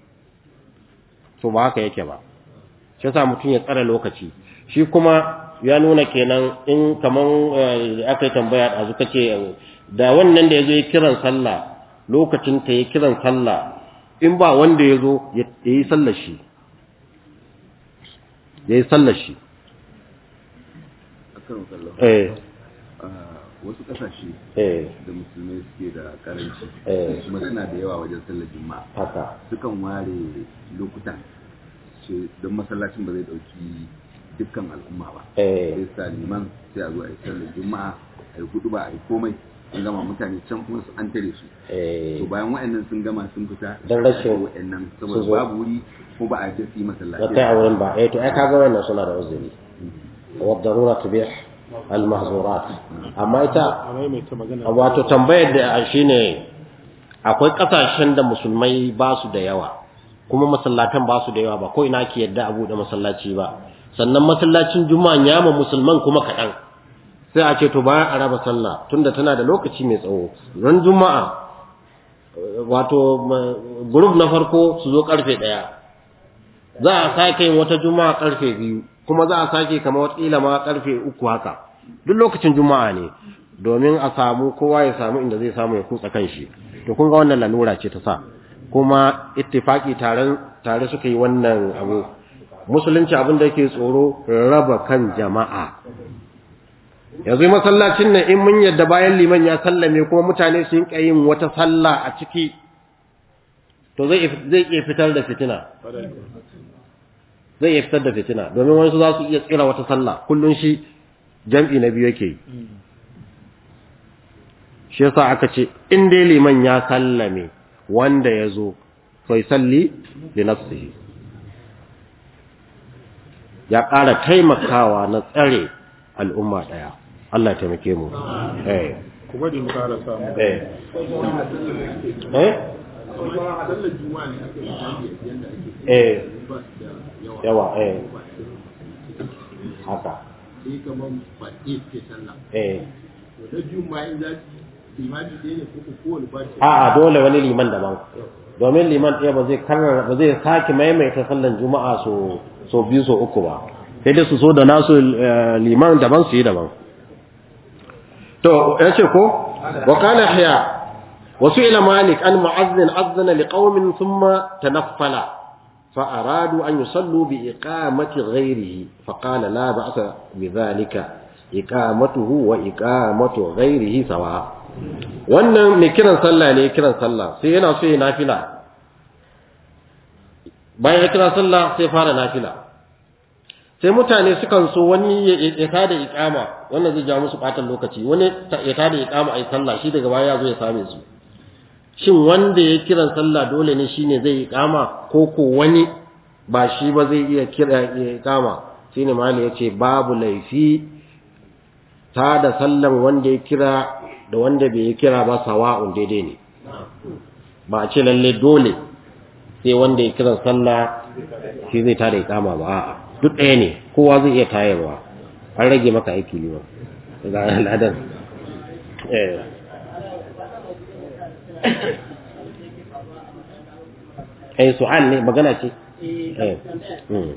to ba haka yake ba shi yasa mutum ya tsare lokaci shi kuma ya nuna kenan in kaman aka yi tambaya a zuka ce da wannan da ya zo ya kiran sallah lokacin ta ya kiran sallah in ba wanda ya zo ya yi sallar shi ya yi sallar shi
akan kallon
eh
wasu kasashe
eh
da musulmai suke da karanci
Eh.
kuma suna da yawa wajen sallar juma'a
haka
sukan ware lokutan ce don masallacin ba zai dauki dukkan al'umma ba
eh
sai sa liman sai a zo a yi sallar juma'a a yi hudu ba a yi komai an gama mutane can kuma su an tare su
eh
to bayan wa'annan sun gama sun fita
Dan rashin-
wa'annan
su
saboda
zo.
babu wuri ko ba a yi su yi
da
masallaci
kai a wurin ba eh to ai kaga wannan suna da uzuri wa darura tubih al mahzurat amma ita
a maimaita magana
wato tambayar da shine akwai kasashen da musulmai ba su da yawa kuma masallatan ba su da yawa ba ko ina ke yadda a buɗe masallaci ba sannan masallacin juma'a ya ma musulman kuma kaɗan sai a ce to bayan a raba sallah tunda tana da lokaci mai tsawo ran juma'a eh, wato ma- group na farko su zo karfe ɗaya za a sake yin wata juma'a karfe biyu kuma za a sake kamar watakila ma karfe uku haka duk lokacin juma'a ne domin a samu kowa ya samu inda zai samu ya kutsa kanshi to kun ga wannan lalura ce ta sa kuma ittifaki tare tare suka yi wannan abu musulunci abin da yake tsoro raba kan jama'a yanzu masallacin nan in mun yadda bayan liman ya sallame kuma mutane sun yi yin wata sallah a ciki to zai zai iya fitar da fitina zai iya fitar da fitina domin wani su za su iya tsira wata sallah kullun shi jam'i na biyu yake yi shi yasa aka ce in dai liman ya sallame wanda ya zo sai salli li nafsihi ya ƙara taimakawa na tsare al'umma ɗaya Allah ya taimake mu eh
ku bari mu ƙara samu
eh eh
sallar juma'a ne aka yi yadda ake
eh
ba su da yawa
yawa eh haka
sai kamar ba ɗaya suke sallah
eh
to na juma'a in za su limani ɗaya ne ko ko kowane ba su
a'a dole wani liman daban domin liman ɗaya ba zai karrar ba zai sake maimaita sallan juma'a so so biyu so uku ba sai dai su so da nasu eh, liman daban su yi daban to ya ce ko wa kana hiya wasu ila malik an mu'azzin azzana liqaumin thumma tanaffala fa aradu an yusallu bi iqamati ghayrihi fa qala la ba'sa bi dhalika iqamatuhu wa iqamatu ghayrihi sawa wannan mai kiran sallah ne kiran sallah sai yana so ya nafila bayan ya kira sallah sai fara nafila sai mutane sukan so wani ya ya tada iqama wannan zai ja musu batan lokaci wani ta- ya tada iqama ai sallah shi daga baya ya zo ya same su shin wanda ya kiran sallah dole ne shine zai iqama ko ko wani ba shi ba zai iya kira ya iqama shine mali yace babu laifi ta da sallan wanda ya kira da wanda bai yi kira ba sawa'un daidai ne ba a ce lalle dole sai wanda ya kiran sallah shi zai tada ikama ba a'a duk ɗaya ne kowa zai iya tayarwa an rage maka aiki ne ba ga ladan eh eh su'al ne magana ce eh mm.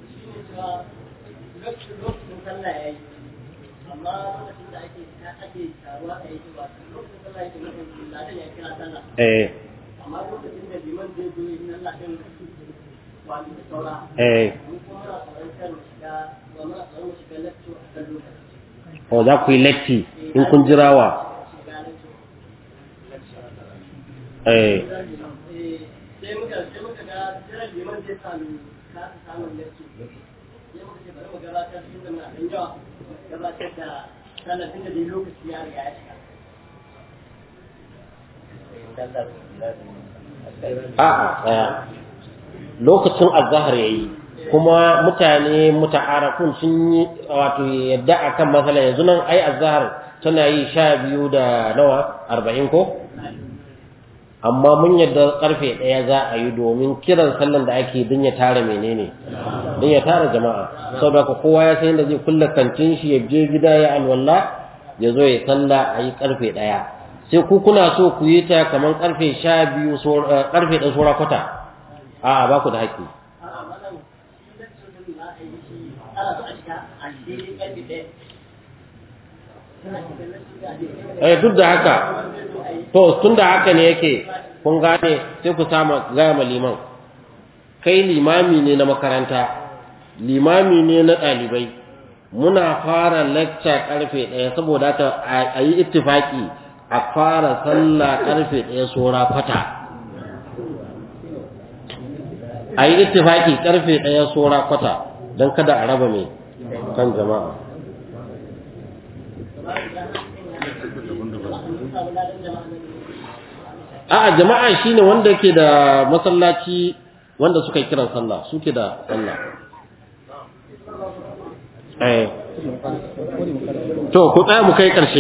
lokacin sallah ya yi amma lokacin da ake ake taruwa a yi ba lokacin sallah yake nufin ladan ya kira sallah
eh
amma lokacin da liman zai zo yin Allah din wani da saura
eh
mun kuma muna tsoron kan shiga ba muna tsoron mu shiga lecture a kan lokaci
o za ku yi latti in kun jirawa
shiga lecture
eh
Eh, sai muka sai muka ga jiran liman zai sami kasa samun lecture sai muka ce bari mu gabatar tun da muna ɗan yawa gabatar da sallar tun da dai lokaci ya riga ya shiga
a'a tsaya lokacin azhar yayi kuma mutane muta'arafun sun yi wato yadda akan masala yanzu nan ai azhar tana yi sha biyu da nawa arba'in ko amma mun yadda karfe ɗaya za a yi domin kiran sallan da ake don ya tara menene don ya tara jama'a saboda ka kowa ya san yadda zai kulla kantin shi ya je gida ya alwala ya zo ya salla a yi karfe ɗaya sai ku kuna so ku yi ta kamar karfe sha biyu karfe ɗaya sora kwata a ba ku da haƙƙi
a'a malam shi da cikin za a yi shi ana so a shiga a daidai ƙarfe ɗaya
eh duk da haka to tun da haka ne yake kun gane sai ku sama gaya ma liman kai limami ne na makaranta limami ne na ɗalibai muna fara lecture karfe ɗaya saboda haka a yi ittifaki a fara sallah karfe ɗaya sora kwata a yi ittifaki karfe ɗaya sora kwata don kada a raba mai kan jama'a a'a jama'a shine wanda ke da masallaci wanda suka yi kiran sallah suke da sallah eh to ku tsaya mu kai karshe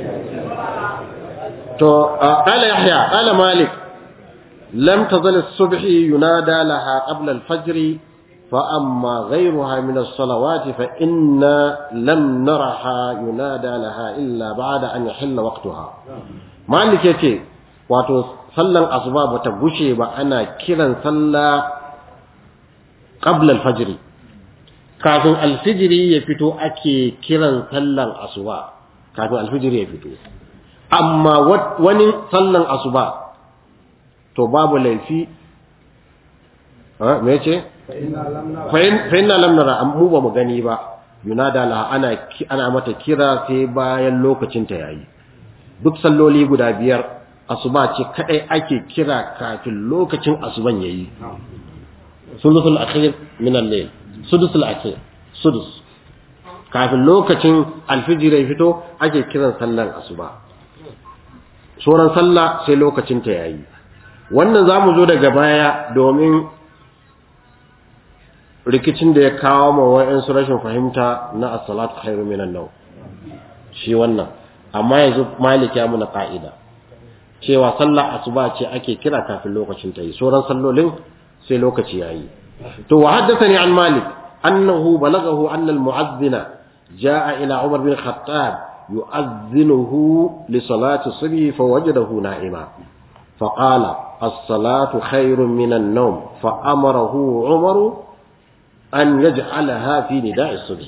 to qala yahya qala malik lam tazal as-subh yunada laha qabla al-fajr فأما غيرها من الصلوات فإنا لم نرها ينادى لها إلا بعد أن يحل وقتها مالك يتي wato sallan asuba bata gushe ba ana kiran sallah qabla al-fajr kafin al-fajr ya fito ake kiran sallan asuba kafin al-fajr ya fito amma wani sallan asuba to babu laifi ha me yace fa inna lam nara mu ba mu gani ba yunada la ana ana mata kira sai bayan lokacin ta yayi duk salloli guda biyar asuba ce kadai ake kira kafin lokacin asuban yayi sulusul akhir min al-layl sudusul akhir sudus kafin lokacin alfijir ya fito ake kiran sallan asuba sauran sallah sai lokacin ta yayi wannan zamu zo daga baya domin rikicin da ya kawo ma wa'ansu rashin fahimta na as-salatu khairu minan naw shi wannan amma yanzu malik ya muna ka'ida cewa sallar asuba ce ake kira kafin lokacin ta yi sauran sallolin sai lokaci yayi to wa haddathani an malik annahu balagahu anna al-mu'adhdhina jaa ila umar bin khattab yu'adhdhinuhu li salati subhi fawajadahu na'ima فقال الصلاة خير من النوم فأمره عمر أن يجعلها في نداء الصبح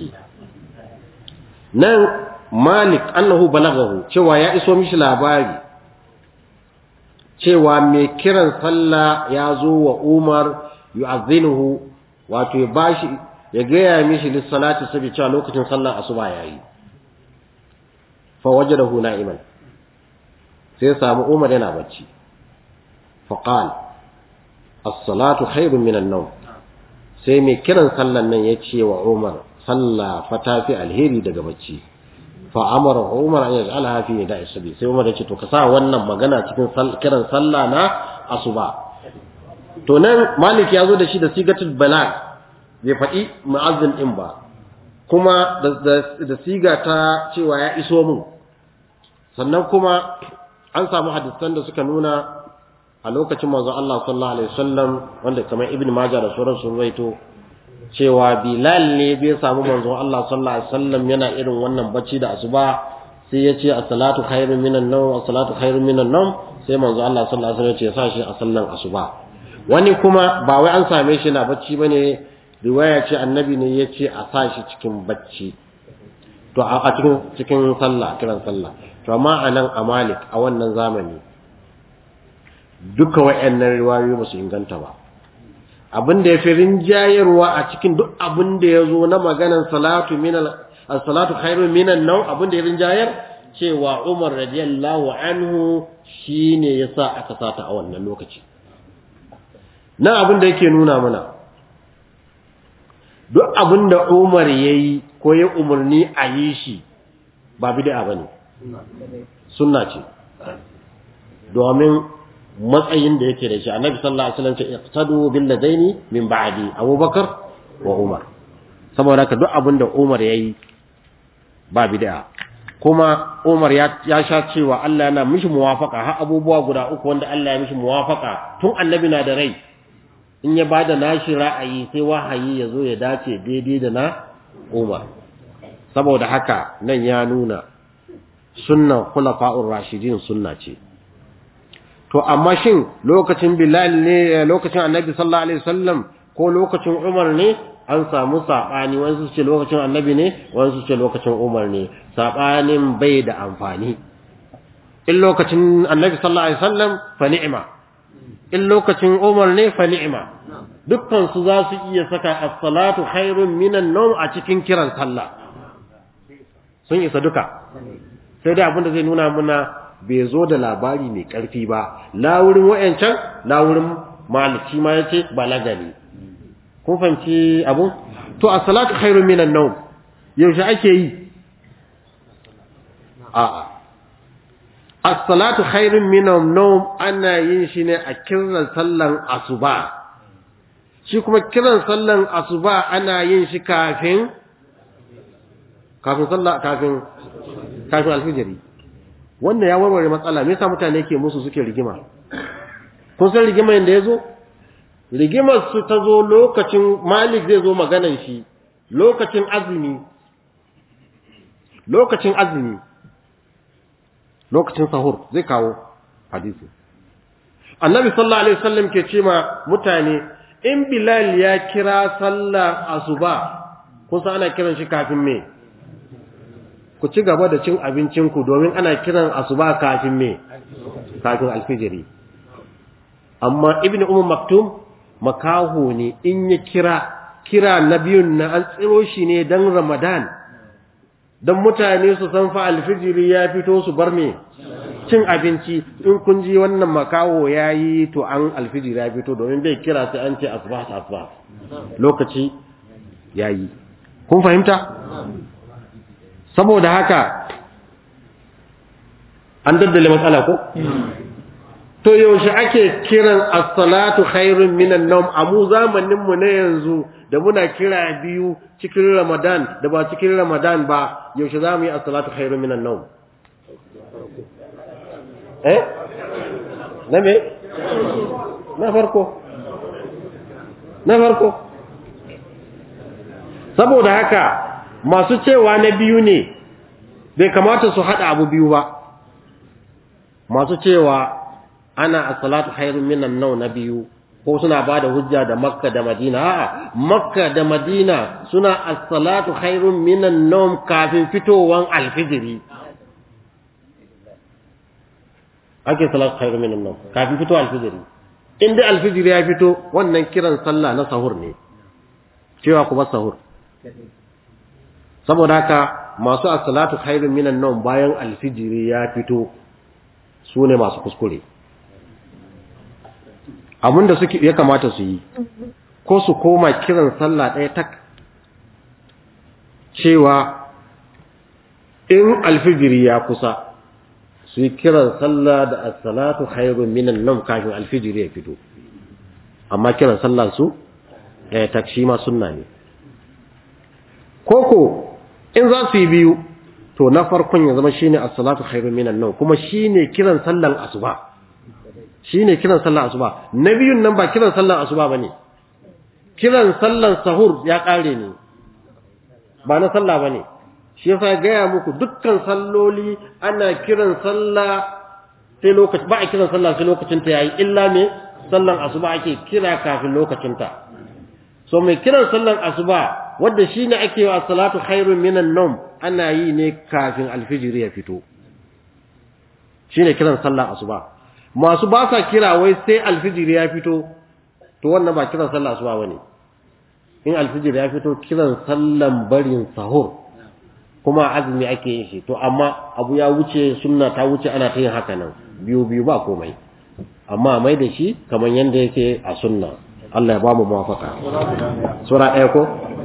نن مالك أنه بلغه شوى يأسو مش لاباري cewa mai kiran sallah ya zo wa Umar yu'azzinuhu wato ya bashi ya gaya mishi lissalati sabi cewa lokacin sallah asuba yayi fa wajadahu na'iman sai ya samu Umar yana bacci fa qala as-salatu khairun min an-nawm sai mai kiran sallan nan ya ce wa Umar sallah fa tafi alheri daga bacci fa amara Umar an yaj'alha fi nida'i sabi sai Umar ya ce to ka sa wannan magana cikin kiran sallah na asuba to nan Malik ya zo da shi da sigatul balag bai faɗi mu'azzin din ba kuma da siga ta cewa ya iso mun sannan kuma an samu hadisan da suka nuna a lokacin manzo Allah sallallahu alaihi wasallam wanda kamar Ibn Majah da sauran sun raito cewa Bilal ne bai samu manzo Allah sallallahu alaihi wasallam yana irin wannan bacci da asuba sai ya ce as-salatu khairun minan nawm as-salatu khairun minan nawm sai manzo Allah sallallahu alaihi wasallam ya ce sa shi a sallan asuba wani kuma ba wai an same shi na bacci bane riwaya ce annabi ne ya ce a sa shi cikin bacci to a cikin cikin sallah kiran sallah to amma anan a Malik a wannan zamani duka wayannan riwayoyi ba su inganta ba abin da ya fi rinjayarwa a cikin duk abin da ya zo na maganan salatu minal salatu khairu minan nau abin da ya rinjayar cewa Umar radiyallahu anhu shine yasa aka sata a wannan lokaci na abin da yake nuna mana duk abin da Umar yayi ko ya umarni a yi shi ba bid'a bane sunna ce domin matsayin da yake da shi annabi sallallahu alaihi wasallam ce iqtadu bil ladaini min ba'di abubakar wa umar saboda ka duk abin da umar yayi ba bid'a kuma Umar ya, ya sha cewa Allah yana mishi muwafaka har abubuwa guda uku wanda Allah ya mishi muwafaka tun annabi na da rai in ya bada nashi ra'ayi sai wahayi ya zo ya dace daidai da na Umar saboda haka nan ya nuna sunnan khulafa'ur rashidin sunna ce to amma shin lokacin Bilal ne lokacin Annabi sallallahu alaihi wasallam ko lokacin Umar ne an samu sabani wani su ce lokacin Annabi ne wani su ce lokacin Umar ne sabanin bai da amfani in lokacin Annabi sallallahu alaihi wasallam fa ni'ma in lokacin Umar ne fa ni'ma dukkan su za su iya saka as-salatu khairun minan nawm a cikin kiran sallah sun isa duka sai dai abinda zai nuna muna bai zo da labari mai ƙarfi ba la wurin wayancan la wurin maliki ma yace balaga ne kun fanci abu to as-salatu khairun minan nawm yaushe ake yi a'a as-salatu khairun minan nawm ana yin shi ne a kiran sallan asuba shi kuma kiran sallan asuba ana yin shi kafin kafin sallah kafin kafin alfijiri wannan ya warware matsala me yasa mutane ke musu suke rigima kun san rigimar da yazo rigimar su ta zo lokacin malik zai zo maganan shi lokacin azumi lokacin azumi lokacin sahur zai kawo hadisi annabi sallallahu alaihi wasallam ke ce ma mutane in bilal ya kira sallar asuba kun san ana kiran shi kafin me ku ci gaba da cin abincinku domin ana kiran asuba kafin me kafin alfijiri amma ibnu umar maktum makaho ne in ya kira kira na biyun na an tsiro shi ne dan ramadan dan mutane su san fa alfijiri ya fito su bar me cin abinci in kun ji wannan makaho yayi to an alfijiri ya fito domin bai kira sai an ce asbah asbah lokaci yayi kun fahimta saboda haka an daddale matsala ko to yaushe ake kiran as-salatu khairun minan nawm a mu zamanin mu na yanzu da muna kira biyu cikin Ramadan da ba cikin Ramadan ba yaushe za mu yi as-salatu khairun minan nawm eh na me na farko na farko saboda haka masu cewa na biyu ne bai kamata su haɗa abu biyu ba masu cewa ana as-salatu khairun minan naw na biyu ko suna bada hujja da makka da madina a'a makka da madina suna as-salatu khairun minan nawm kafin fitowan alfijiri ake salatu khairun minan nawm kafin fito alfijiri in dai alfijiri ya fito wannan kiran sallah na sahur ne cewa ku ba sahur saboda haka masu as-salatu khairun minan nawm bayan alfijiri ya fito su ne masu kuskure abinda suke ya kamata su yi ko su koma kiran sallah ɗaya tak cewa in alfijiri ya kusa su yi kiran sallah da as-salatu khairun minan nawm kafin alfijiri ya fito amma kiran sallah su ɗaya tak shi ma sunna ne koko in za su yi biyu to na farkon ya zama shine as-salatu khairun minan nawm kuma shine kiran sallan asuba shine kiran sallan asuba na biyun nan ba kiran sallan asuba bane kiran sallan sahur ya kare ne ba na sallah bane shi yasa gaya muku dukkan salloli ana kiran sallah sai lokaci ba a kiran sallah sai lokacin ta yayi illa me sallan asuba ake kira kafin lokacin ta so mai kiran sallan asuba wanda shine ake wa salatu khairun minan nawm ana yi ne kafin alfijiri ya fito shine kiran sallan asuba masu ba sa kira wai sai alfijiri ya fito to wannan ba kiran sallan asuba bane in alfijiri ya fito kiran sallan barin sahur kuma azumi ake yin shi to amma abu ya wuce sunna ta wuce ana ta yin haka nan biyu biyu ba komai amma mai da shi kamar yanda yake a sunna Allah ya ba mu muwafaka sura ɗaya ko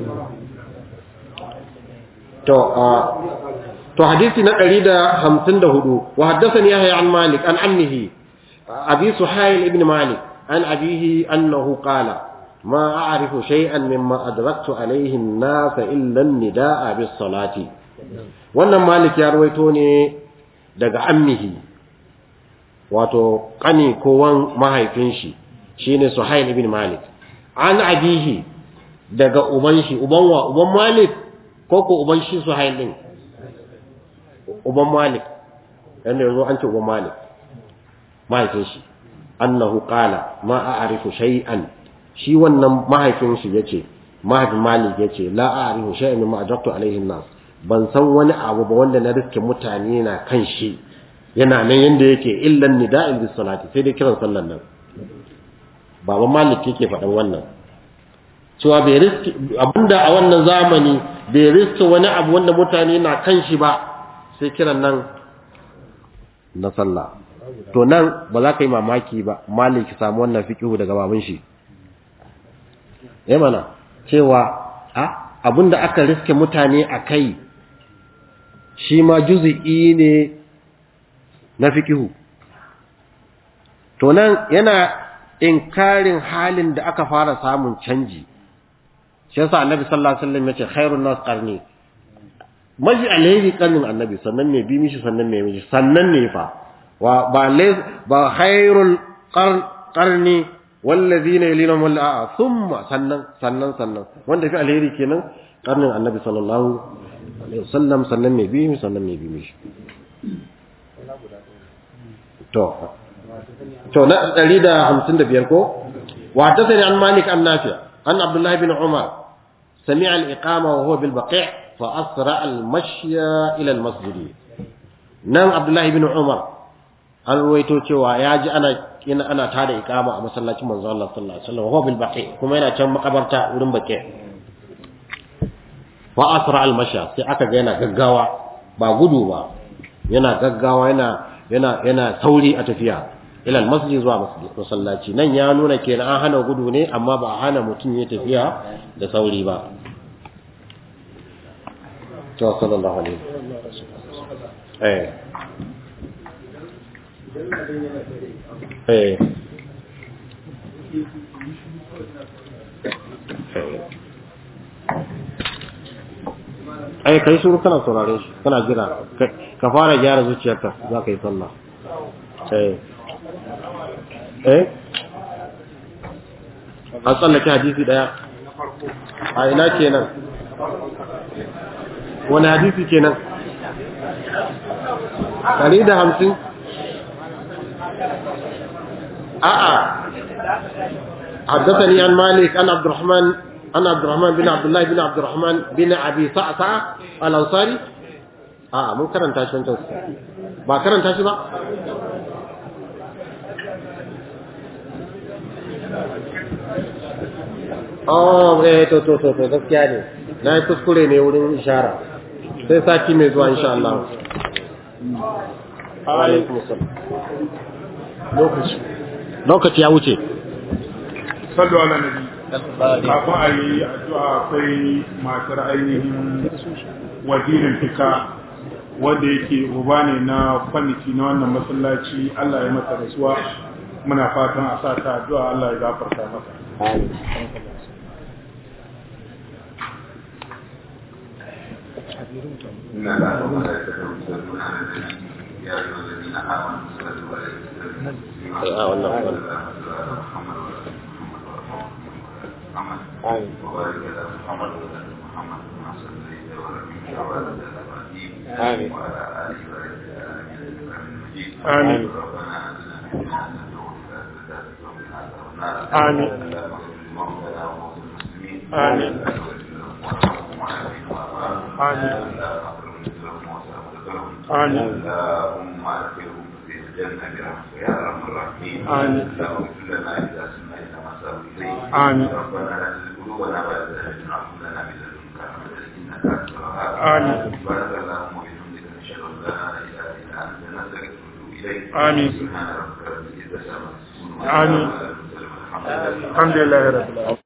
to to hadisi na 154 wa haddathani yahya an malik an ammihi abi suhail ibn malik an abihi annahu qala ما أعرف شيئا مما أدركت عليه الناس إلا النداء بالصلاة wannan malik ya rawaito ne daga ammihi wato kani ko wan mahaifin shi shine suhail ibn malik an abihi daga uban shi uban wa uban malik ko ko uban shi suhail din uban malik yanda yazo an ce uban malik mahaifin shi annahu qala ma a'rifu shay'an shi wannan mahaifin shi yace mahaifin malik yace la a'rifu shay'an mimma ajabtu alaihi nas ban san wani abu ba wanda na riske mutane na kan shi yana nan yanda yake illan nida'il bis salati sai dai kiran sallan nan baban malik yake faɗan wannan cewa bai riski abinda a wannan zamani bai riski wani abu wanda mutane na kan shi ba sai kiran nan na sallah to nan ba za ka yi mamaki ba malik samu wannan fiqihu daga baban shi eh mana cewa a abinda aka riske mutane a kai shi ma juzi'i ne na fiqihu to nan yana inkarin halin da aka fara samun canji shi yasa annabi sallallahu alaihi wasallam yace khairun nas qarni maji alheri qarnin annabi sannan ne bi mishi sannan ne mishi sannan ne fa wa ba lai ba khairul qarni wallazina yalinahum wal a thumma sannan sannan sannan wanda fi alheri kenan qarnin annabi sallallahu alaihi wasallam sannan ne bi mishi sannan ne bi mishi to to na 155 ko wa tasani an malik an nafi an abdullah ibn umar sami'a al-iqama wa huwa bil baqi' fa asra al-mashya ila al-masjid nan abdullah ibn umar an ruwaito cewa ya ji ana ina ana tada iqama a masallacin manzo Allah sallallahu alaihi wasallam wa huwa bil baqi' kuma yana can makabarta wurin baqi' fa asra al-mashya sai aka ga yana gaggawa ba gudu ba yana gaggawa yana yana yana sauri a tafiya ila masjid zuwa masallaci nan ya nuna kenan an hana gudu ne amma ba a hana mutum ya tafiya da sauri ba to sallallahu alaihi eh eh ai kai shuru kana saurare shi kana jira ka fara gyara zuciyarka za ka yi sallah eh eh an tsallake hadisi daya a ina kenan wani hadisi kenan ɗari da hamsin a'a حدثني عن مالك عن عبد الرحمن عن عبد الرحمن بن عبد الله بن عبد الرحمن بن ابي صعصع الانصاري اه mun karanta shi wancan ba karanta shi ba oh eh to to to to gaskiya ne na yi kuskure ne wurin ishara sai sati mai zuwa insha Allah wa alaikum assalam
lokaci
lokaci ya wuce
sallu ala nabi kafin a yi addu'a akwai matar ainihin wazirin fika wanda yake uba ne na kwamiti na wannan masallaci Allah ya mata rasuwa muna fatan a sa ta addu'a Allah ya gafarta mata
إن الله وملائكته يصلون على النبي يا أيها الذين آمنوا صلوا عليه وسلموا
آه، والله، والله.
محمد وبارك على محمد وعلى آل محمد كما صليت ورحمت وعلى آل إبراهيم
آمين.
وعلى آل إبراهيم إنك حميد مجيد
آمين.
ربنا آتنا في الدنيا حسنة وفي الآخرة حسنة وقنا عذاب النار
آمين.
اللهم اغفر لموتنا وموتى المسلمين
آمين. آمين. آمين.
اللهم اغفرهم في الجنة برحمتك يا أرحم الراحمين
آمين.
اللهم اغفر لنا إذا سمعنا إلى ما ساروا إليه
آمين.
ربنا لا تزغ قلوبنا بعد إذ هديتنا وهب لنا من لدنك رحمة إنك أنت الوهاب
آمين.
سبحانك اللهم وبحمدك نشهد أن لا إله إلا أنت نستغفرك ونتوب إليك
آمين.
سبحان ربك رب العزة عما يصفون
آمين.
وسلام على المرسلين والحمد لله
الحمد لله رب العالمين